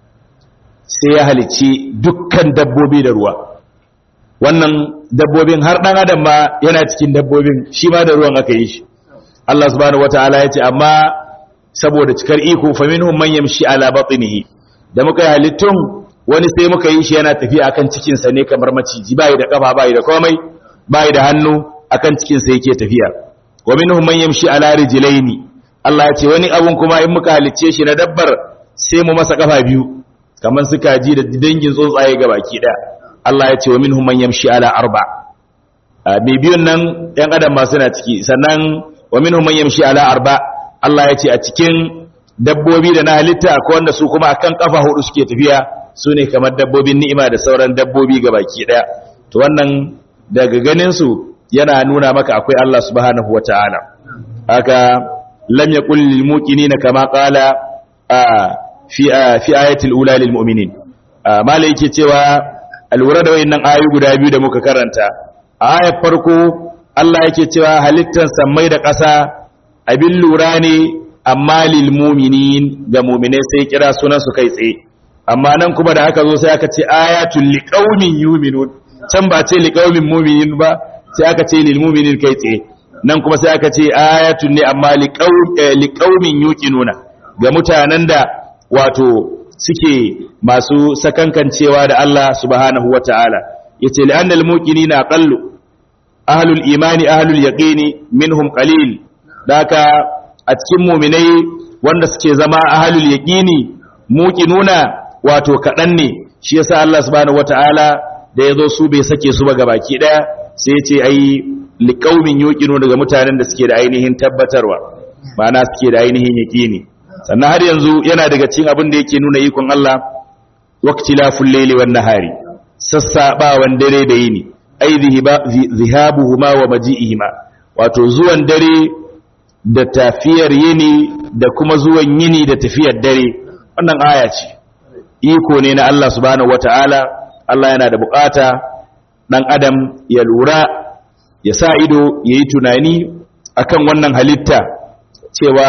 sai ya halici dukkan dabbobi da ruwa wannan dabbobin har dan adam ma yana cikin dabbobin shi ma da ruwan aka yi shi Allah subhanahu wataala ya ce amma saboda cikar iko fa minhum man yamshi ala batnihi da muka yi halittun wani sai muka yi shi yana tafiya akan cikin sa ne kamar maciji bai da kafa bai da komai bai da hannu akan cikin sa yake tafiya wa minhum man yamshi ala rijlaini Allah ya ce wani abun kuma in muka halicce shi na dabbar sai mu masa kafa biyu kamar su kaji da dangin tsuntsaye ga baki ɗaya Allah ya ce wa minhum man yamshi ala arba mai biyun nan ɗan adam ma suna ciki sannan wa minhum man yamshi ala arba Allah ya ce a cikin dabbobi da na halitta akwai wanda su kuma akan kafa hudu suke tafiya su ne kamar dabbobin ni'ima da sauran dabbobi ga baki ɗaya to wannan daga ganin su yana nuna maka akwai Allah subhanahu wataala haka lam yaqul lil muqinina kama qala fi fi ayatil ula lil mu'minin mala yake cewa alwura da wayannan ayoyi guda biyu da muka karanta a ayar farko Allah yake cewa halittar sammai da ƙasa abin lura ne amma lil mu'minin ga mu'minai sai kira sunan su kai tsaye amma nan kuma da aka zo sai aka ce ayatul liqaumin yu'minun can ba ce liqaumin mu'minin ba sai aka ce lil mu'minin kai tsaye nan kuma sai aka ce ayatun ne amma liqaumin yuqinuna ga mutanen da wato suke masu sakankancewa da Allah subhanahu wata'ala yace li annal muqinina aqallu ahlul imani ahlul yaqini minhum qalil daka a cikin mu'minai wanda suke zama ahlul yaqini muqinuna wato kadan ne shi yasa Allah subhanahu wata'ala da yazo su bai sake su ba gabaki daya sai ya ce ai liqaumin yuqinu daga mutanen da suke da ainihin tabbatarwa ma'ana suke da ainihin yaqini sannan har yanzu yana daga cikin abin da yake nuna ikon Allah waqtilaful layli wan nahari sassabawan dare da yini ai zihabuhuma wa maji'ihima wato zuwan dare da tafiyar yini da kuma zuwan yini da tafiyar dare wannan aya ce iko ne na Allah subhanahu wataala Allah yana da bukata dan adam ya lura ya sa ido yayi tunani akan wannan halitta cewa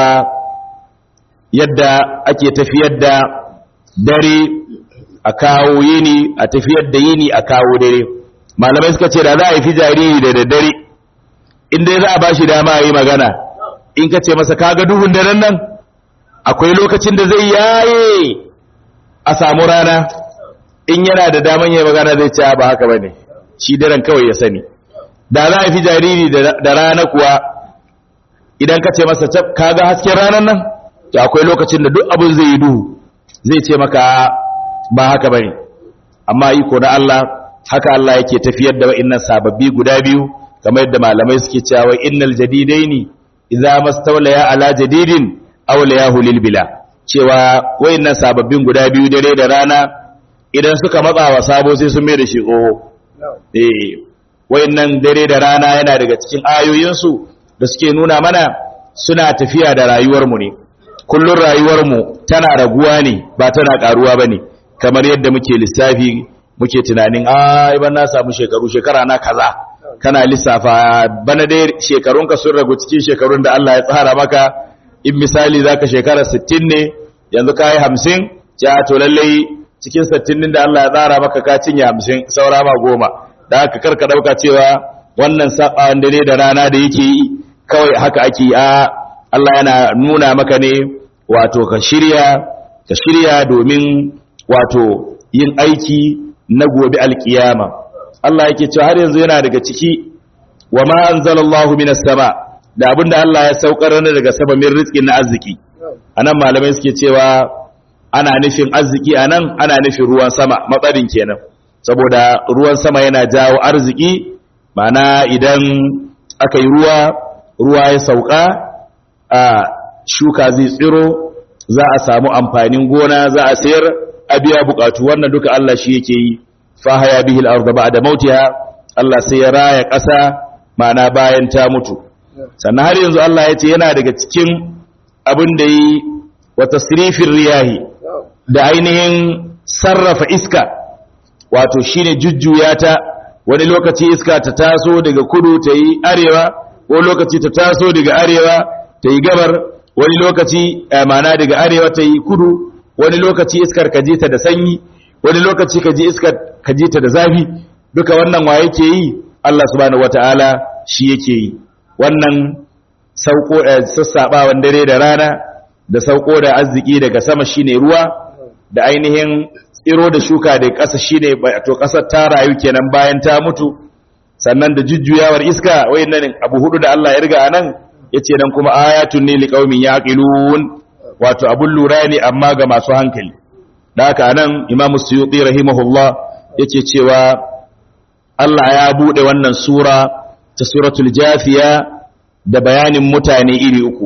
yadda ake tafiyar da dare a kawo yini a tafiyar da yini a kawo dare malamai suka ce da za a yi fi jariri da daddare in dai za a bashi dama yi magana in ka ce masa kaga duhun daren nan akwai lokacin da zai yaye a samu rana in yana da daman yi magana zai ce ba haka bane shi daren kawai ya sani da za a fi jariri da rana kuwa idan ka ce masa kaga hasken ranar nan to akwai lokacin da duk abin zai yi duhu zai ce maka ba haka bane amma iko na Allah haka Allah yake tafiyar da wa'annan sababbi guda biyu kamar yadda malamai suke cewa innal jadidaini idza mastawlaya ala jadidin aw layahu lil bila cewa wa'annan sababbin guda biyu dare da rana idan suka matsa wa sabo sai sun mai da shi tsoho eh wa'annan dare da rana yana daga cikin ayoyin su da suke nuna mana suna tafiya da rayuwar mu ne kullun rayuwar mu tana raguwa ne ba tana karuwa bane kamar yadda muke lissafi muke tunanin ai ban na samu shekaru shekara na kaza kana lissafa bana dai shekarunka sun ragu cikin shekarun da Allah ya tsara maka in misali zaka shekara 60 ne yanzu kai 50 ja to lalle cikin 60 din da Allah ya tsara maka ka cinye 50 saura ma goma da haka karka dauka cewa wannan sabawan dare da rana da yake yi kawai haka ake a Allah yana nuna maka ne wato ka shirya ka shirya domin wato yin aiki na gobe alkiyama Allah yake cewa har yanzu yana daga ciki wa ma anzalallahu minas sama da abinda Allah ya saukar ne daga sama min rizqin na arziki anan malamai suke cewa ana nufin arziki anan ana nufin ruwan sama matsarin kenan saboda ruwan sama yana jawo arziki ma'ana idan aka yi ruwa ruwa ya sauka a shuka zai tsiro za a samu amfanin gona za a sayar a biya bukatu wannan duka Allah shi yake yi fahaya bihil arda ba'da mautiha Allah sai ya raya ƙasa mana bayan ta mutu sannan har yanzu Allah ya ce yana daga cikin abin da yi wa tasrifin riyahi da ainihin sarrafa iska wato shine jujjuya ta wani lokaci iska ta taso daga kudu ta yi arewa wani lokaci ta taso daga arewa ta yi gabar wani lokaci mana daga arewa ta yi kudu wani lokaci iskar ka ji ta da sanyi wani lokaci ka ji iskar ka ji ta da zafi duka wannan wa yake yi Allah subhanahu wataala shi yake yi wannan sauko sassabawan dare da rana da sauko da arziki daga sama shine ruwa da ainihin tsiro da shuka da ƙasa shine to ƙasar ta rayu kenan bayan ta mutu sannan da jujjuyawar iska wayannan abu hudu da Allah ya riga anan yace nan kuma ayatun ne liqaumin yaqilun wato abun lura ne amma ga masu hankali da haka anan imamu suyuti rahimahullah yake cewa Allah ya bude wannan sura ta suratul jafiya da bayanin mutane iri uku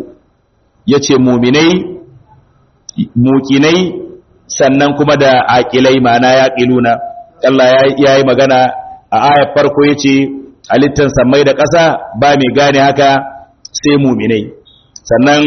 yace muminai mukinai sannan kuma da aqilai ma'ana yaqiluna Allah ya yi magana a ayar farko yace halittan samai da ƙasa ba mai gane haka sai muminai sannan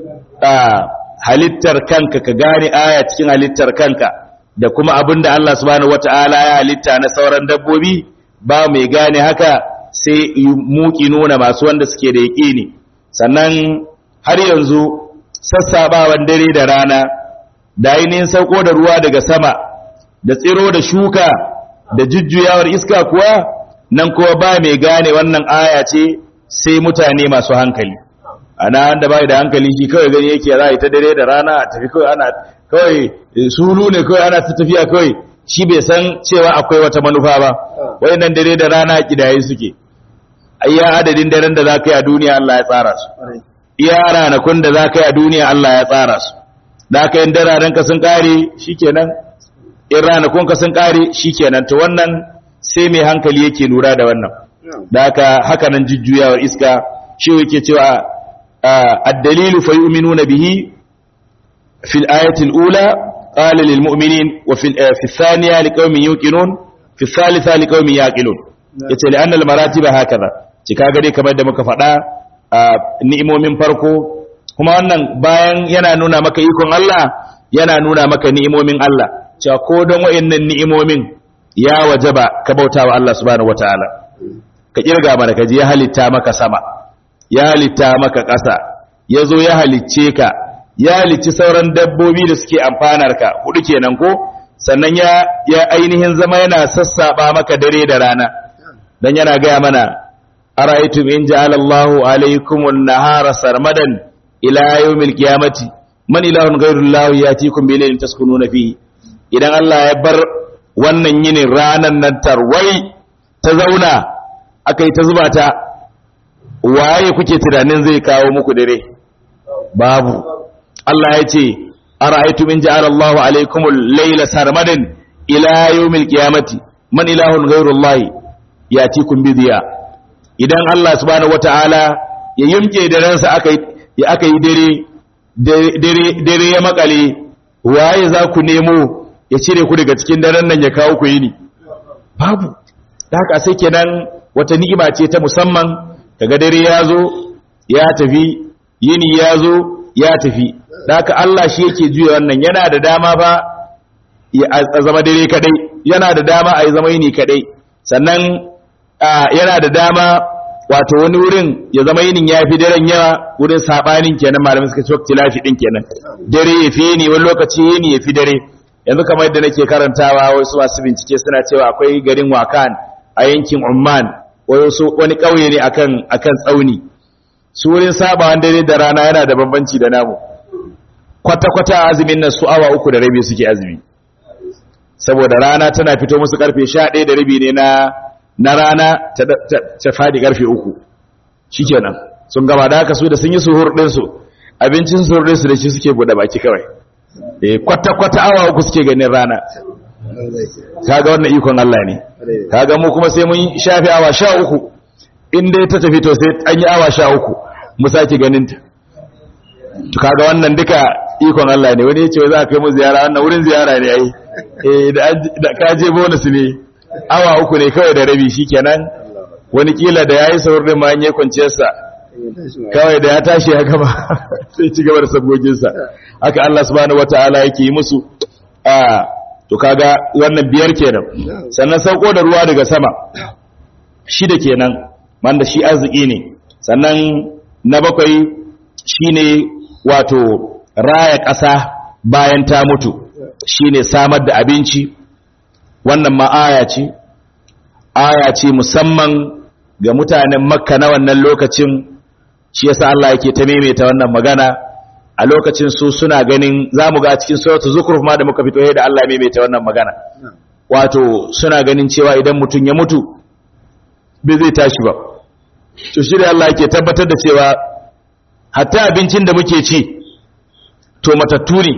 halittar kanka ka gane aya cikin halittar kanka da kuma abin da Allah subhanahu wata'ala ya halitta na sauran dabbobi ba mai gane haka sai muki nuna masu wanda suke da yaƙini sannan har yanzu sassabawan dare da rana da ainihin sauko da ruwa daga sama da tsiro da shuka da jujjuyawar iska kuwa nan kuma ba mai gane wannan aya ce sai mutane masu hankali ana wanda bai da hankali shi kawai gani yake za a yi ta dare da rana a tafi kawai ana kawai sulu ne kawai ana ta tafiya kawai shi bai san cewa akwai wata manufa ba wayannan dare da rana kidaye suke iya adadin daren da za ka yi a duniya Allah ya tsara su iya ranakun da za ka yi a duniya Allah ya tsara su da aka yin dararen ka sun kare shikenan in ranakun ka sun kare shikenan to wannan sai mai hankali yake lura da wannan da haka haka nan jujjuyawar iska shi yake cewa ad-dalilu fa yu'minuna bihi fil ayati al-ula qala lil mu'minin wa fil fi thaniya liqaumin yuqinun fi thalitha liqaumin yaqilun yace li anna al-maratiba hakaza ci kaga dai kamar da muka faɗa ni'imomin farko kuma wannan bayan yana nuna maka ikon Allah yana nuna maka ni'imomin Allah cewa ko don wa'annan ni'imomin ya wajaba ka bauta wa Allah subhanahu wataala ka kirga mana kaji ya halitta maka sama ya halitta maka ƙasa ya zo ya halicce ka ya halicci sauran dabbobi da suke amfanar ka hudu kenan ko sannan ya ya ainihin zama yana sassaba maka dare da rana dan yana gaya mana ara'aytum in ja'ala Allahu alaykum an-nahara sarmadan ila yawmil qiyamati man ilahun ghayru Allah yatikum bi laylin taskununa fihi idan Allah ya bar wannan yinin ranan nan tarwai ta zauna aka yi ta zuba ta waye kuke tunanin zai kawo muku dare babu Allah ya ce ara'aytum in ja'ala Allahu alaykum al-layla sarmadan ila yawmil qiyamati man ilahun ghayru Allah yatikum bi diya idan Allah subhanahu wataala ya yimke da ransa aka yi aka yi dare dare dare ya makale waye za ku nemo ya cire ku daga cikin daren nan ya kawo ku yini babu da haka sai kenan wata ni'ima ce ta musamman kaga dare ya zo ya tafi yini ya zo ya tafi da haka Allah shi yake juya wannan yana da dama ba a zama dare kadai yana da dama a yi zama yini kadai sannan yana da dama wato wani wurin ya zama yinin ya fi daren yawa wurin sabanin kenan malamin suka ce wakti lafi din kenan dare ya fi yini wani lokaci yini ya fi dare yanzu kamar yadda nake karantawa wasu masu bincike suna cewa akwai garin wakan a yankin umman wani ƙauye ne akan akan tsauni su wurin sabawan dare da rana yana da bambanci da namu kwata-kwata azumin nan su awa uku da rabi suke azumi saboda rana tana fito musu karfe sha ɗaya da rabi ne na na rana ta faɗi karfe uku shikenan sun gaba da haka su da sun yi suhur ɗinsu abincin suhur ɗinsu da shi suke buɗe baki kawai eh kwata-kwata awa uku suke ganin rana kaga wannan ikon Allah ne kaga mu kuma sai mun shafe awa sha uku in dai ta tafi to sai an yi awa sha uku mu sake ganin ta to kaga wannan duka ikon Allah ne wani ya ce za a kai mu ziyara wannan wurin ziyara ne ai eh da ka je bonus ne awa uku ne kawai da rabi shikenan wani kila da yayi saurin da ma an yi kwanciyar sa kawai da ya tashi ya gaba sai ci gaba da sabgogin sa haka Allah subhanahu wataala yake yi musu a to kaga wannan biyar kenan sannan sauko da ruwa daga sama shida kenan wanda shi arziki ne sannan na bakwai shine wato raya ƙasa bayan ta mutu shine samar da abinci wannan ma aya ce aya ce musamman ga mutanen makka na wannan lokacin shi yasa Allah yake ta maimaita wannan magana a lokacin su suna ganin zamu ga a cikin suratul zukhruf ma da muka fito da Allah maimaita wannan magana wato suna ganin cewa idan mutum ya mutu bai zai tashi ba to shi da Allah yake tabbatar da cewa hatta abincin da muke ci to matattu ne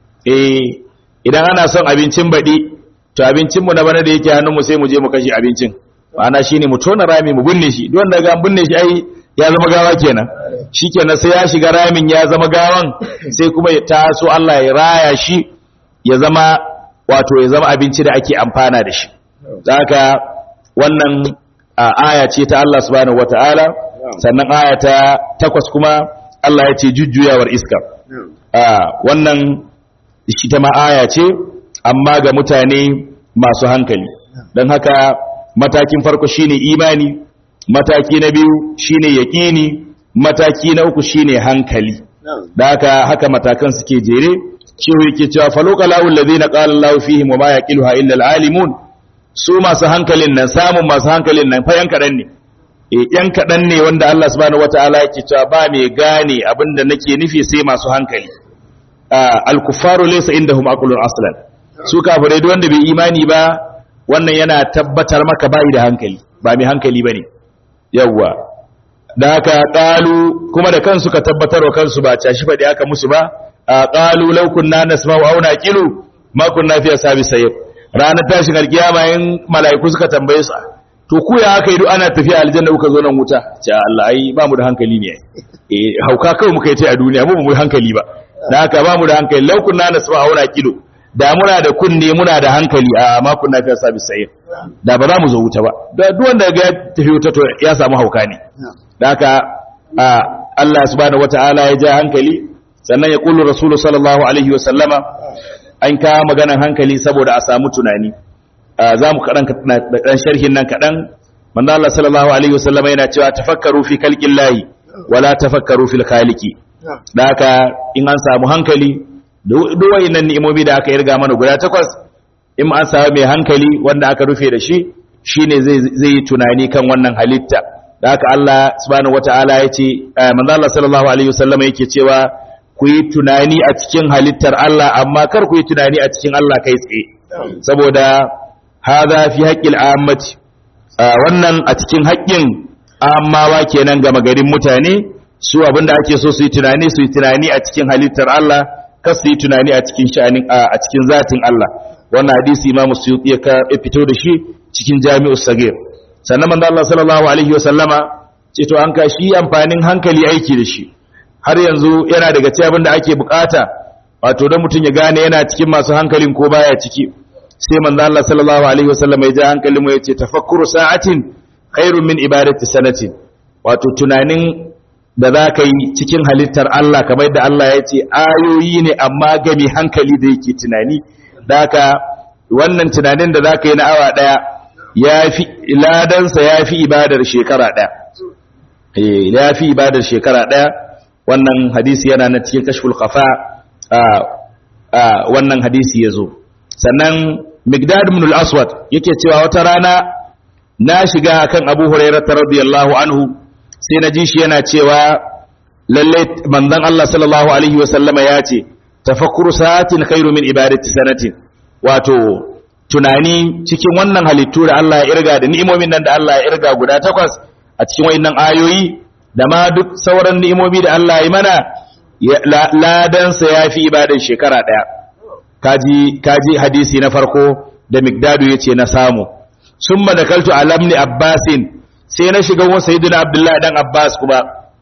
eh idan ana son abincin baɗi to abincinmu na bana da yake hannunmu sai mu je mu kashe abincin ma'ana shine mu tona rami mu binne shi duk wanda ga binne shi ai ya zama gawa kenan shikenan sai ya shiga ramin ya zama gawan sai kuma ya taso Allah ya raya shi ya zama wato ya zama abinci da ake amfana da shi haka wannan aya ce ta Allah subhanahu wataala sannan aya ta takwas kuma Allah ya ce jujjuyawar iska wannan shi ta ma aya ce amma ga mutane masu hankali don haka matakin farko shine imani mataki na biyu shine yaƙini mataki na uku shine hankali da haka haka matakan suke jere shehu yake cewa faloka la'ul ladina qala Allahu fihim wa ma yaqiluha illa al-alimun su masu hankalin nan samun masu hankalin nan fa yan kaɗan ne eh yan kaɗan ne wanda Allah subhanahu wataala yake cewa ba mai gane abinda nake nufi sai masu hankali al-kuffaru laysa indahum aqlun aslan su kafirai duk wanda bai imani ba wannan yana tabbatar maka bai da hankali ba mai hankali bane yawwa da haka qalu kuma da kansu ka tabbatar wa kansu ba cashi fadi aka musu ba qalu law kunna nasma'u aw naqilu ma kunna fi ashabi sayyid ranar tashin alkiyama in mala'iku suka tambaye su to ku ya aka yi duk ana tafiya aljanna kuka zo nan wuta ce Allah ai ba mu da hankali ne eh hauka kawai muka yi ta a duniya mu ba mu hankali ba da haka ba mu da hankali law kunna nasma'u aw naqilu da muna da kunne muna da hankali a ma kunna fi ashabi sayyid da ba za mu zo wuta ba da duk wanda ga tafi wuta to ya samu hauka ne da haka Allah subhanahu wataala ya ja hankali sannan ya kullu rasulu sallallahu alaihi wasallama an kawo maganan hankali saboda a samu tunani za mu kaɗan ɗan sharhin nan kaɗan manzo Allah sallallahu alaihi wasallama yana cewa tafakkaru fi khalqin lahi wala tafakkaru fil khaliqi da haka in an samu hankali duk wayannan ni'imomi da aka irga mana guda takwas in an samu mai hankali wanda aka rufe da shi shine zai zai yi tunani kan wannan halitta da haka Allah subhanahu wataala ya ce manzo Allah sallallahu alaihi wasallama yake cewa ku yi tunani a cikin halittar Allah amma kar ku yi tunani a cikin Allah kai tsaye saboda hadha fi haqqil ammati wannan a cikin haƙƙin ammawa kenan ga magarin mutane su abinda ake so su yi tunani su yi tunani a cikin halittar Allah kar su yi tunani a cikin sha'anin a cikin zatin Allah wannan hadisi Imam Suyuti ya fito da shi cikin Jami'us Sagir sannan manzo Allah sallallahu alaihi wasallama ce to an ka shi amfanin hankali aiki da shi har yanzu yana daga cikin abin da ake bukata wato don mutum ya gane yana cikin masu hankalin ko baya ciki sai manzo Allah sallallahu alaihi wasallam ya ja hankalin mu yace tafakkuru sa'atin khairun min ibadati sanatin wato tunanin da za ka yi cikin halittar Allah kamar da Allah ya ce ayoyi ne amma ga mai hankali da yake tunani da haka wannan tunanin da za ka yi na awa daya ya fi ladansa ya fi ibadar shekara daya ya fi ibadar shekara daya wannan hadisi yana na cikin kashful qafa wannan hadisi yazo sannan migdad ibn al-aswad yake cewa wata rana na shiga kan abu hurairah radiyallahu anhu sai na ji shi yana cewa lalle manzon Allah sallallahu alaihi wa sallama ya ce tafakkuru sa'atin khairu min ibadati sanatin wato tunani cikin wannan halittu da Allah ya irga da ni'imomin nan da Allah ya irga guda takwas a cikin wayannan ayoyi da ma duk sauran ni'imomi da Allah ya mana ladansa ya fi ibadan shekara ɗaya kaji kaji hadisi na farko da migdadu ya ce na samu sun madakaltu alamni abbasin sai na shiga wa sayyidina abdullahi dan abbas kuma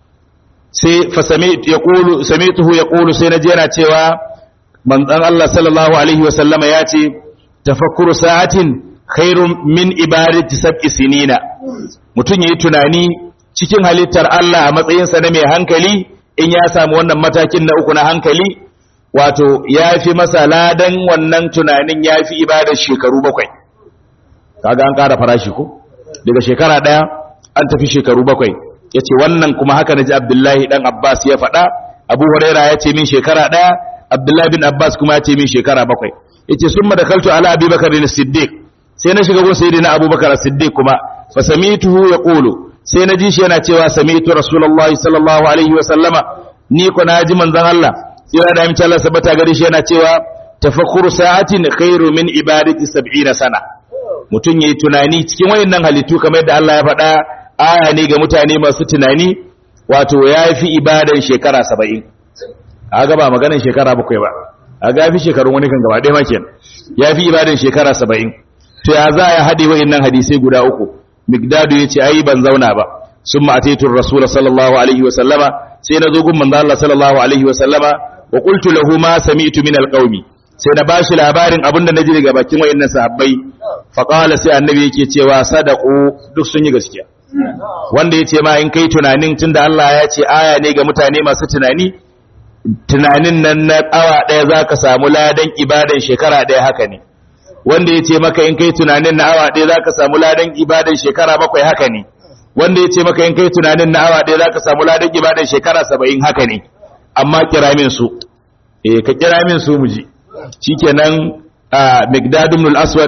sai fa yaqulu samituhu yaqulu sai na je yana cewa manzon Allah sallallahu alaihi wa sallama ya ce tafakkuru sa'atin khairun min ibadati sab'i sinina mutun yayi tunani cikin halittar Allah a matsayinsa na mai hankali in ya samu wannan matakin na uku na hankali wato ya fi masa ladan wannan tunanin ya fi ibadar shekaru bakwai kaga an ƙara farashi ko daga shekara ɗaya an tafi shekaru bakwai ya ce wannan kuma haka na ji abdullahi ɗan abbas ya faɗa abu huraira ya ce min shekara ɗaya abdullahi bin abbas kuma ya ce min shekara bakwai ya ce sun madakaltu ala abubakar da siddiq sai na shiga gun na abubakar siddiq kuma fa samituhu ya ƙulu sai na ji shi yana cewa sami'tu rasulullahi sallallahu alaihi wa sallama ni ko na ji manzon Allah sai da amince Allah sabata gare shi yana cewa tafakkuru sa'atin khairu min ibadati 70 sana mutun yayi tunani cikin wayannan halittu kamar yadda Allah ya faɗa aya ne ga mutane masu tunani wato yafi ibadan shekara 70 kaga ba maganar shekara bakwai ba kaga fi shekarun wani kan gaba ɗaya ma kenan yafi ibadan shekara 70 to ya za ya hade wayannan hadisai guda uku migdadu ya ce ai ban zauna ba sun ma'ataitun rasula sallallahu alaihi wa sallama sai na zo gun manzo Allah sallallahu alaihi wa sallama wa qultu lahu ma sami'tu min alqaumi sai na bashi labarin abinda naji daga bakin wayannan sahabbai fa qala sai annabi yake cewa sadaqu duk sun yi gaskiya wanda yace ma in kai tunanin tunda Allah ya ce aya ne ga mutane masu tunani tunanin nan na awa daya zaka samu ladan ibadan shekara daya haka ne wanda ya ce maka in kai tunanin na awa ɗaya za ka samu ladan ibadan shekara bakwai haka ne wanda ya ce maka in kai tunanin na awa ɗaya za ka samu ladan ibadan shekara saba'in haka ne amma kira min su eh ka kira min su mu ji shikenan a migdad ibn al-aswad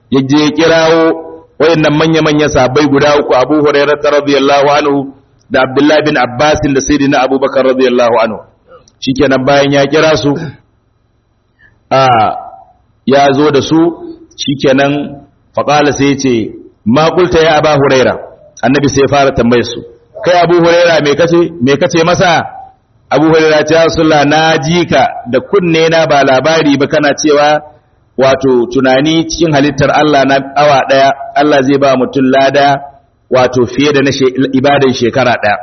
ya je ya kirawo wayannan manya-manyan sahabbai guda uku Abu Hurairah radiyallahu anhu da Abdullah bin Abbas da Sayyidina Abubakar radiyallahu anhu shikenan bayan ya kira su a ya zo da su shikenan faqala sai ya ce ma qulta ya Abu Hurairah annabi sai ya fara tambayar su kai Abu Hurairah me kace me kace masa Abu Hurairah ya Rasulullah na ji ka da kunne na ba labari ba kana cewa wato tunani cikin halittar Allah na awa daya Allah zai ba mutum lada wato fiye da na ibadan shekara daya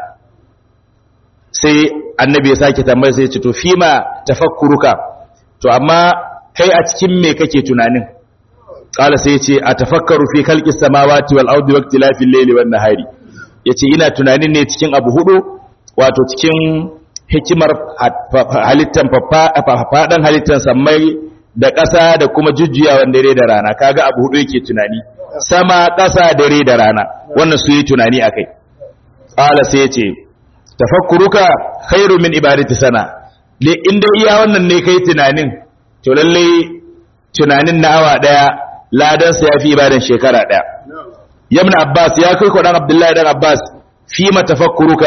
sai annabi ya sake tambayar sai ya ce to fima tafakkuruka to amma kai a cikin me kake tunanin qala sai ya ce atafakkaru fi khalqis samawati wal ardi waqtilafil layli wan nahari yace ina tunanin ne cikin abu hudu wato cikin hikimar halittan faɗan halittan sammai da ƙasa da kuma jujjuyawan dare da rana kaga abu hudu yake tunani sama ƙasa dare da rana wannan su yi tunani a kai ƙala sai ya ce tafakkuruka khairu min ibadati sana inda iya wannan ne kai tunanin to lallai tunanin na awa ɗaya ladansa ya fi ibadan shekara ɗaya yamna abbas ya kai kwaɗan abdullahi dan abbas fi ma tafakkuruka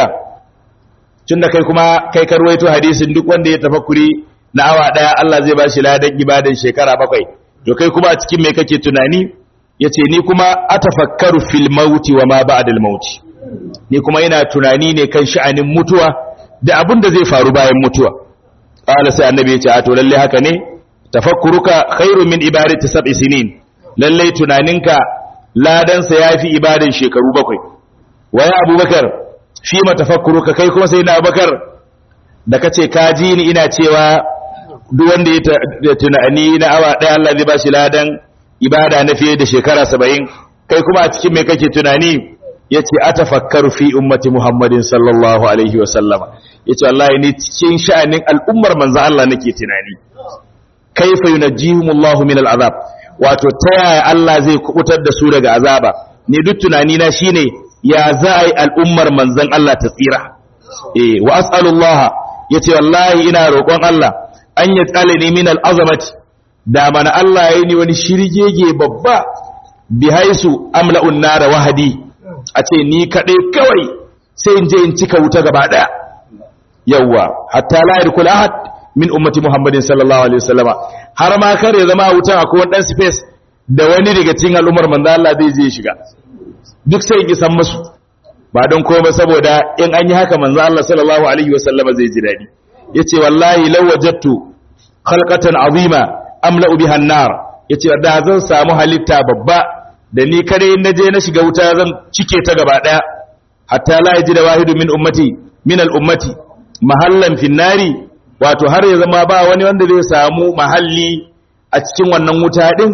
tun da kai kuma kai karwaito hadisin duk wanda ya tafakkuri na awa daya Allah zai bashi ladan ibadan shekara bakwai to kai kuma a cikin me kake tunani yace ni kuma atafakkaru fil mauti wa ma ba'da al mauti ni kuma ina tunani ne kan sha'anin mutuwa da abin da zai faru bayan mutuwa qala sai annabi ya ce a to lalle haka ne tafakkuruka khairu min ibadati sab'i sinin lalle tunaninka ladan sa yafi ibadan shekaru bakwai wa ya abubakar fi matafakkuruka kai kuma sai na abakar da kace ka ji ni ina cewa duk wanda ya tunani na awa ɗaya Allah zai ba shi ladan ibada na fiye da shekara saba'in kai kuma a cikin mai kake tunani ya ce a tafakkaru fi ummati muhammadin sallallahu alaihi wa sallama ya ce wallahi ni cikin sha'anin al'ummar manzo Allah nake tunani kaifa yunajjihumullahu min al'azab wato ta yaya Allah zai kubutar da su daga azaba ni duk tunani na shine ya za a yi al'ummar manzan Allah ta tsira. E, wa as'alullah ya ce, Wallahi ina roƙon Allah, an yi tsale ne min al'azamati, da mana Allah ya yi ni wani shirgege babba, bi haisu amla'un nara wahadi, a ce, Ni kaɗai kawai sai in je in cika wuta gaba ɗaya. Yawwa, hatta la'ir kula ahad min ummati Muhammadin sallallahu Alaihi wasallama, har ma kar ya zama wutan akwai wani ɗan space da wani daga cikin al'ummar manzan Allah zai je shiga. duk sai ki san musu ba don komai saboda in an yi haka manzo Allah sallallahu alaihi wasallama zai ji dadi yace wallahi law wajadtu khalqatan azima amla biha an-nar yace da zan samu halitta babba da ni kare in naje na shiga wuta zan cike ta gaba daya hatta la yajida wahidu min ummati min al-ummati mahallan fi nari wato har ya zama ba wani wanda zai samu mahalli a cikin wannan wuta din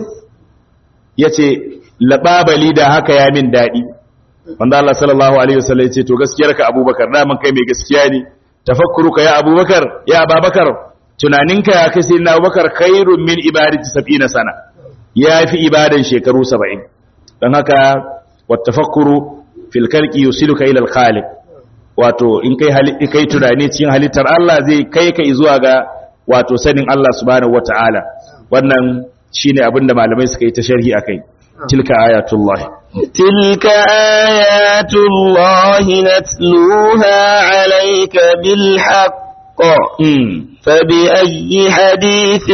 yace lababali da haka ya min daɗi wanda Allah sallallahu alaihi wasallam ya ce to gaskiyarka Abubakar daman kai mai gaskiya ne tafakkuruka ya Abubakar ya Ababakar tunaninka ya kai sayyidina Abubakar khairun min ibadati 70 sana yafi ibadan shekaru 70 dan haka wattafakkuru fil khalqi yusiluka ila al khaliq wato in kai halitta kai tunani cikin halittar Allah zai kai ka zuwa ga wato sanin Allah subhanahu wataala wannan shine abinda malamai suka yi ta sharhi akai تلك آيات الله تلك آيات الله نتلوها عليك بالحق فبأي حديث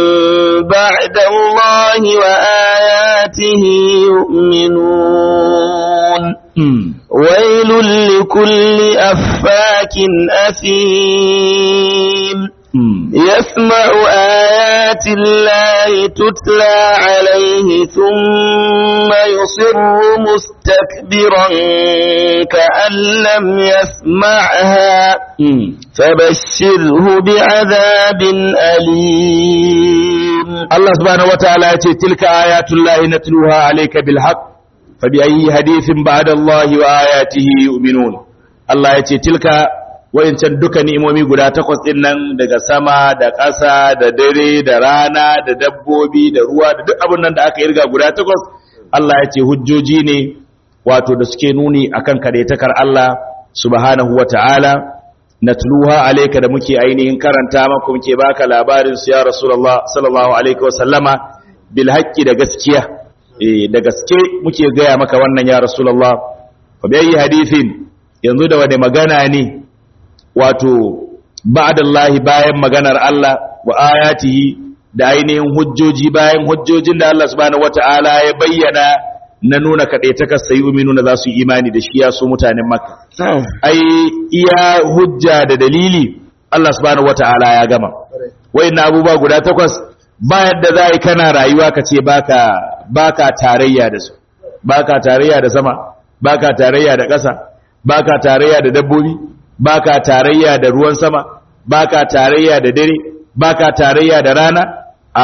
بعد الله وآياته يؤمنون ويل لكل أفاك أثيم يسمع آيات الله تتلى عليه ثم يصر مستكبرا كأن لم يسمعها فبشره بعذاب أليم الله سبحانه وتعالى تلك آيات الله نتلوها عليك بالحق فبأي حديث بعد الله وآياته يؤمنون الله يتي تلك wayancan duka ni'imomi guda takwas din nan daga sama da ƙasa da dare da rana da dabbobi da ruwa da duk abin nan da aka irga guda takwas Allah ya ce hujjoji ne wato da suke nuni akan kadaitakar Allah subhanahu wata'ala natluha alayka da muke ainihin karanta maka muke baka labarin su ya rasulullah sallallahu alaihi wa sallama bil haqqi da gaskiya eh da gaske muke gaya maka wannan ya rasulullah fa bi hadithin yanzu da wani magana ne wato ba'dallahi bayan maganar Allah wa ayatihi da ainihin hujjoji bayan hujjojin da Allah subhanahu wata'ala ya bayyana na nuna kaɗaitakar sayi nuna za su yi imani da shi ya so mutanen maka ai iya hujja da dalili Allah subhanahu wata'ala ya gama na abubuwa guda takwas ba yadda za yi kana rayuwa ka ce baka baka tarayya da su baka tarayya da sama baka tarayya da ƙasa baka tarayya da dabbobi baka tarayya da ruwan sama baka tarayya da dare baka tarayya da rana a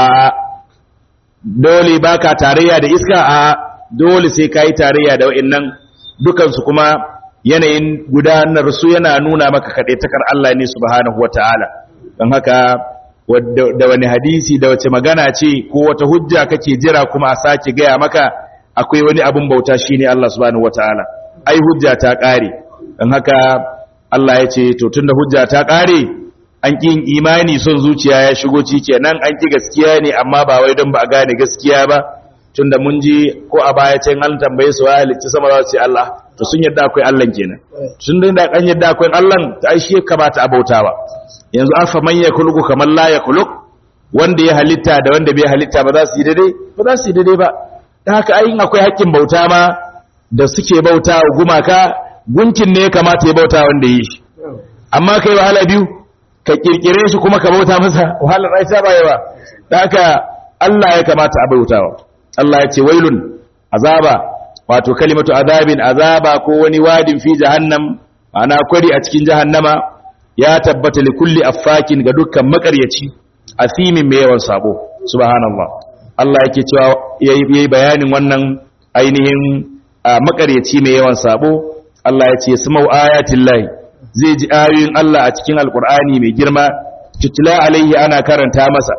dole baka tarayya da iska a dole sai kai tarayya da wa'annan dukansu kuma yanayin gudanar su yana nuna maka kaɗaitakar Allah ne subhanahu wataala don haka da wani hadisi da wace magana ce ko wata hujja kake jira kuma a sake gaya maka akwai wani abun bauta shine Allah subhanahu wataala ai hujja ta ƙare don haka Allah ya ce to tunda hujja ta ƙare an ƙin imani son zuciya ya shigo cike nan an ƙi gaskiya ne amma ba wai don ba a gane gaskiya ba tunda mun ji ko a baya can an tambaye su ya halicci sama za su ce Allah to sun yadda akwai Allah kenan tun da an yadda akwai Allah ta ai shi kamata a bautawa yanzu afa man yakhluqu kamar la yakhluq wanda ya halitta da wanda bai halitta ba za su yi daidai ba za su yi daidai ba dan haka ai akwai haƙƙin bauta ma da suke bauta wa gumaka gunkin ne ya kamata ya bauta wanda yi shi amma kai wahala biyu ka kirkire shi kuma ka bauta masa wahalar rai ta bayewa dan haka Allah ya kamata a bautawa Allah ya ce wailun azaba wato kalimatu azabin azaba ko wani wadin fi jahannam ana kwari a cikin jahannama ya tabbata li kulli affakin ga dukkan makaryaci asimin mai yawan sabo subhanallah Allah yake cewa yayi bayanin wannan ainihin makaryaci mai yawan sabo Allah ya ce samau ayatin lahi zai ji ayoyin Allah a cikin alkur'ani mai girma tutula alaihi ana karanta masa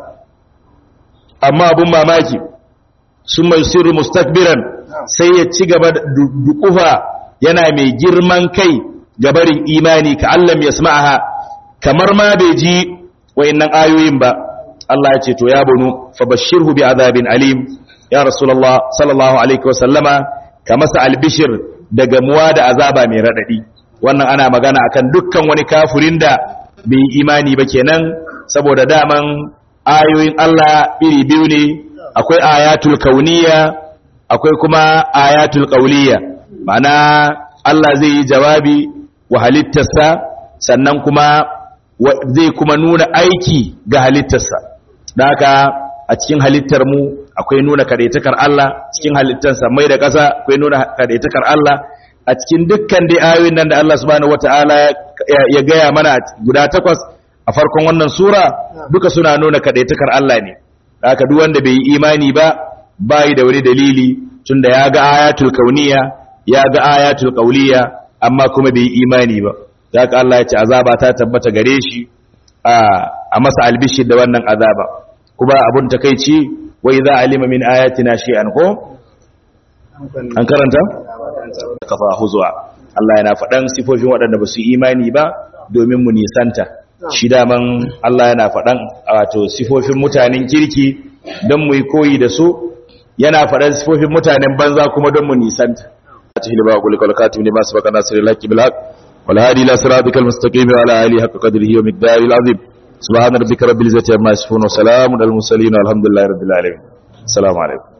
amma abun mamaki sun mai sirri mustakbiran sai ya ci gaba da dukufa yana mai girman kai gabarin imani ka allam ya sma'aha kamar ma bai ji wayannan ayoyin ba Allah ya ce to ya bunu fa bashirhu bi azabin alim ya rasulullah sallallahu alaihi wasallama ka masa albishir da gamuwa da azaba mai radadi wannan ana magana akan dukkan wani kafirin da bai imani ba kenan saboda daman ayoyin Allah iri biyu ne akwai ayatul kauniya akwai kuma ayatul qauliya ma'ana Allah zai yi jawabi wa halittarsa sannan kuma zai kuma nuna aiki ga halittarsa da haka a cikin halittar mu akwai nuna kadaitakar Allah cikin halittarsa mai da ƙasa akwai nuna kadaitakar Allah a cikin dukkan dai ayoyin nan da Allah subhanahu wata'ala ya gaya mana guda takwas a farkon wannan sura duka suna nuna kadaitakar Allah ne haka duk wanda bai yi imani ba bai da wani dalili tunda ya ga ayatul kauniya ya ga ayatul qauliya amma kuma bai yi imani ba haka Allah ya ce azaba ta tabbata gare shi a masa albishi da wannan azaba kuma abun takeici wa idza alima min ayatina shay'an ko an karanta kafa huzwa Allah yana faɗan sifofin waɗanda ba su imani ba domin mu nisanta shi daman Allah yana faɗan wato sifofin mutanen kirki don mu yi koyi da su yana faɗan sifofin mutanen banza kuma don mu nisanta tahil ba qul kal katim lima sabaka nasir lak bil haq wal hadi ila siratikal mustaqim wa ala alihi haqqa qadrihi wa miqdaril azim subhana rabbika rabbil izzati amma yasifun wa salamun al mursalin walhamdulillahi rabbil alamin assalamu alaikum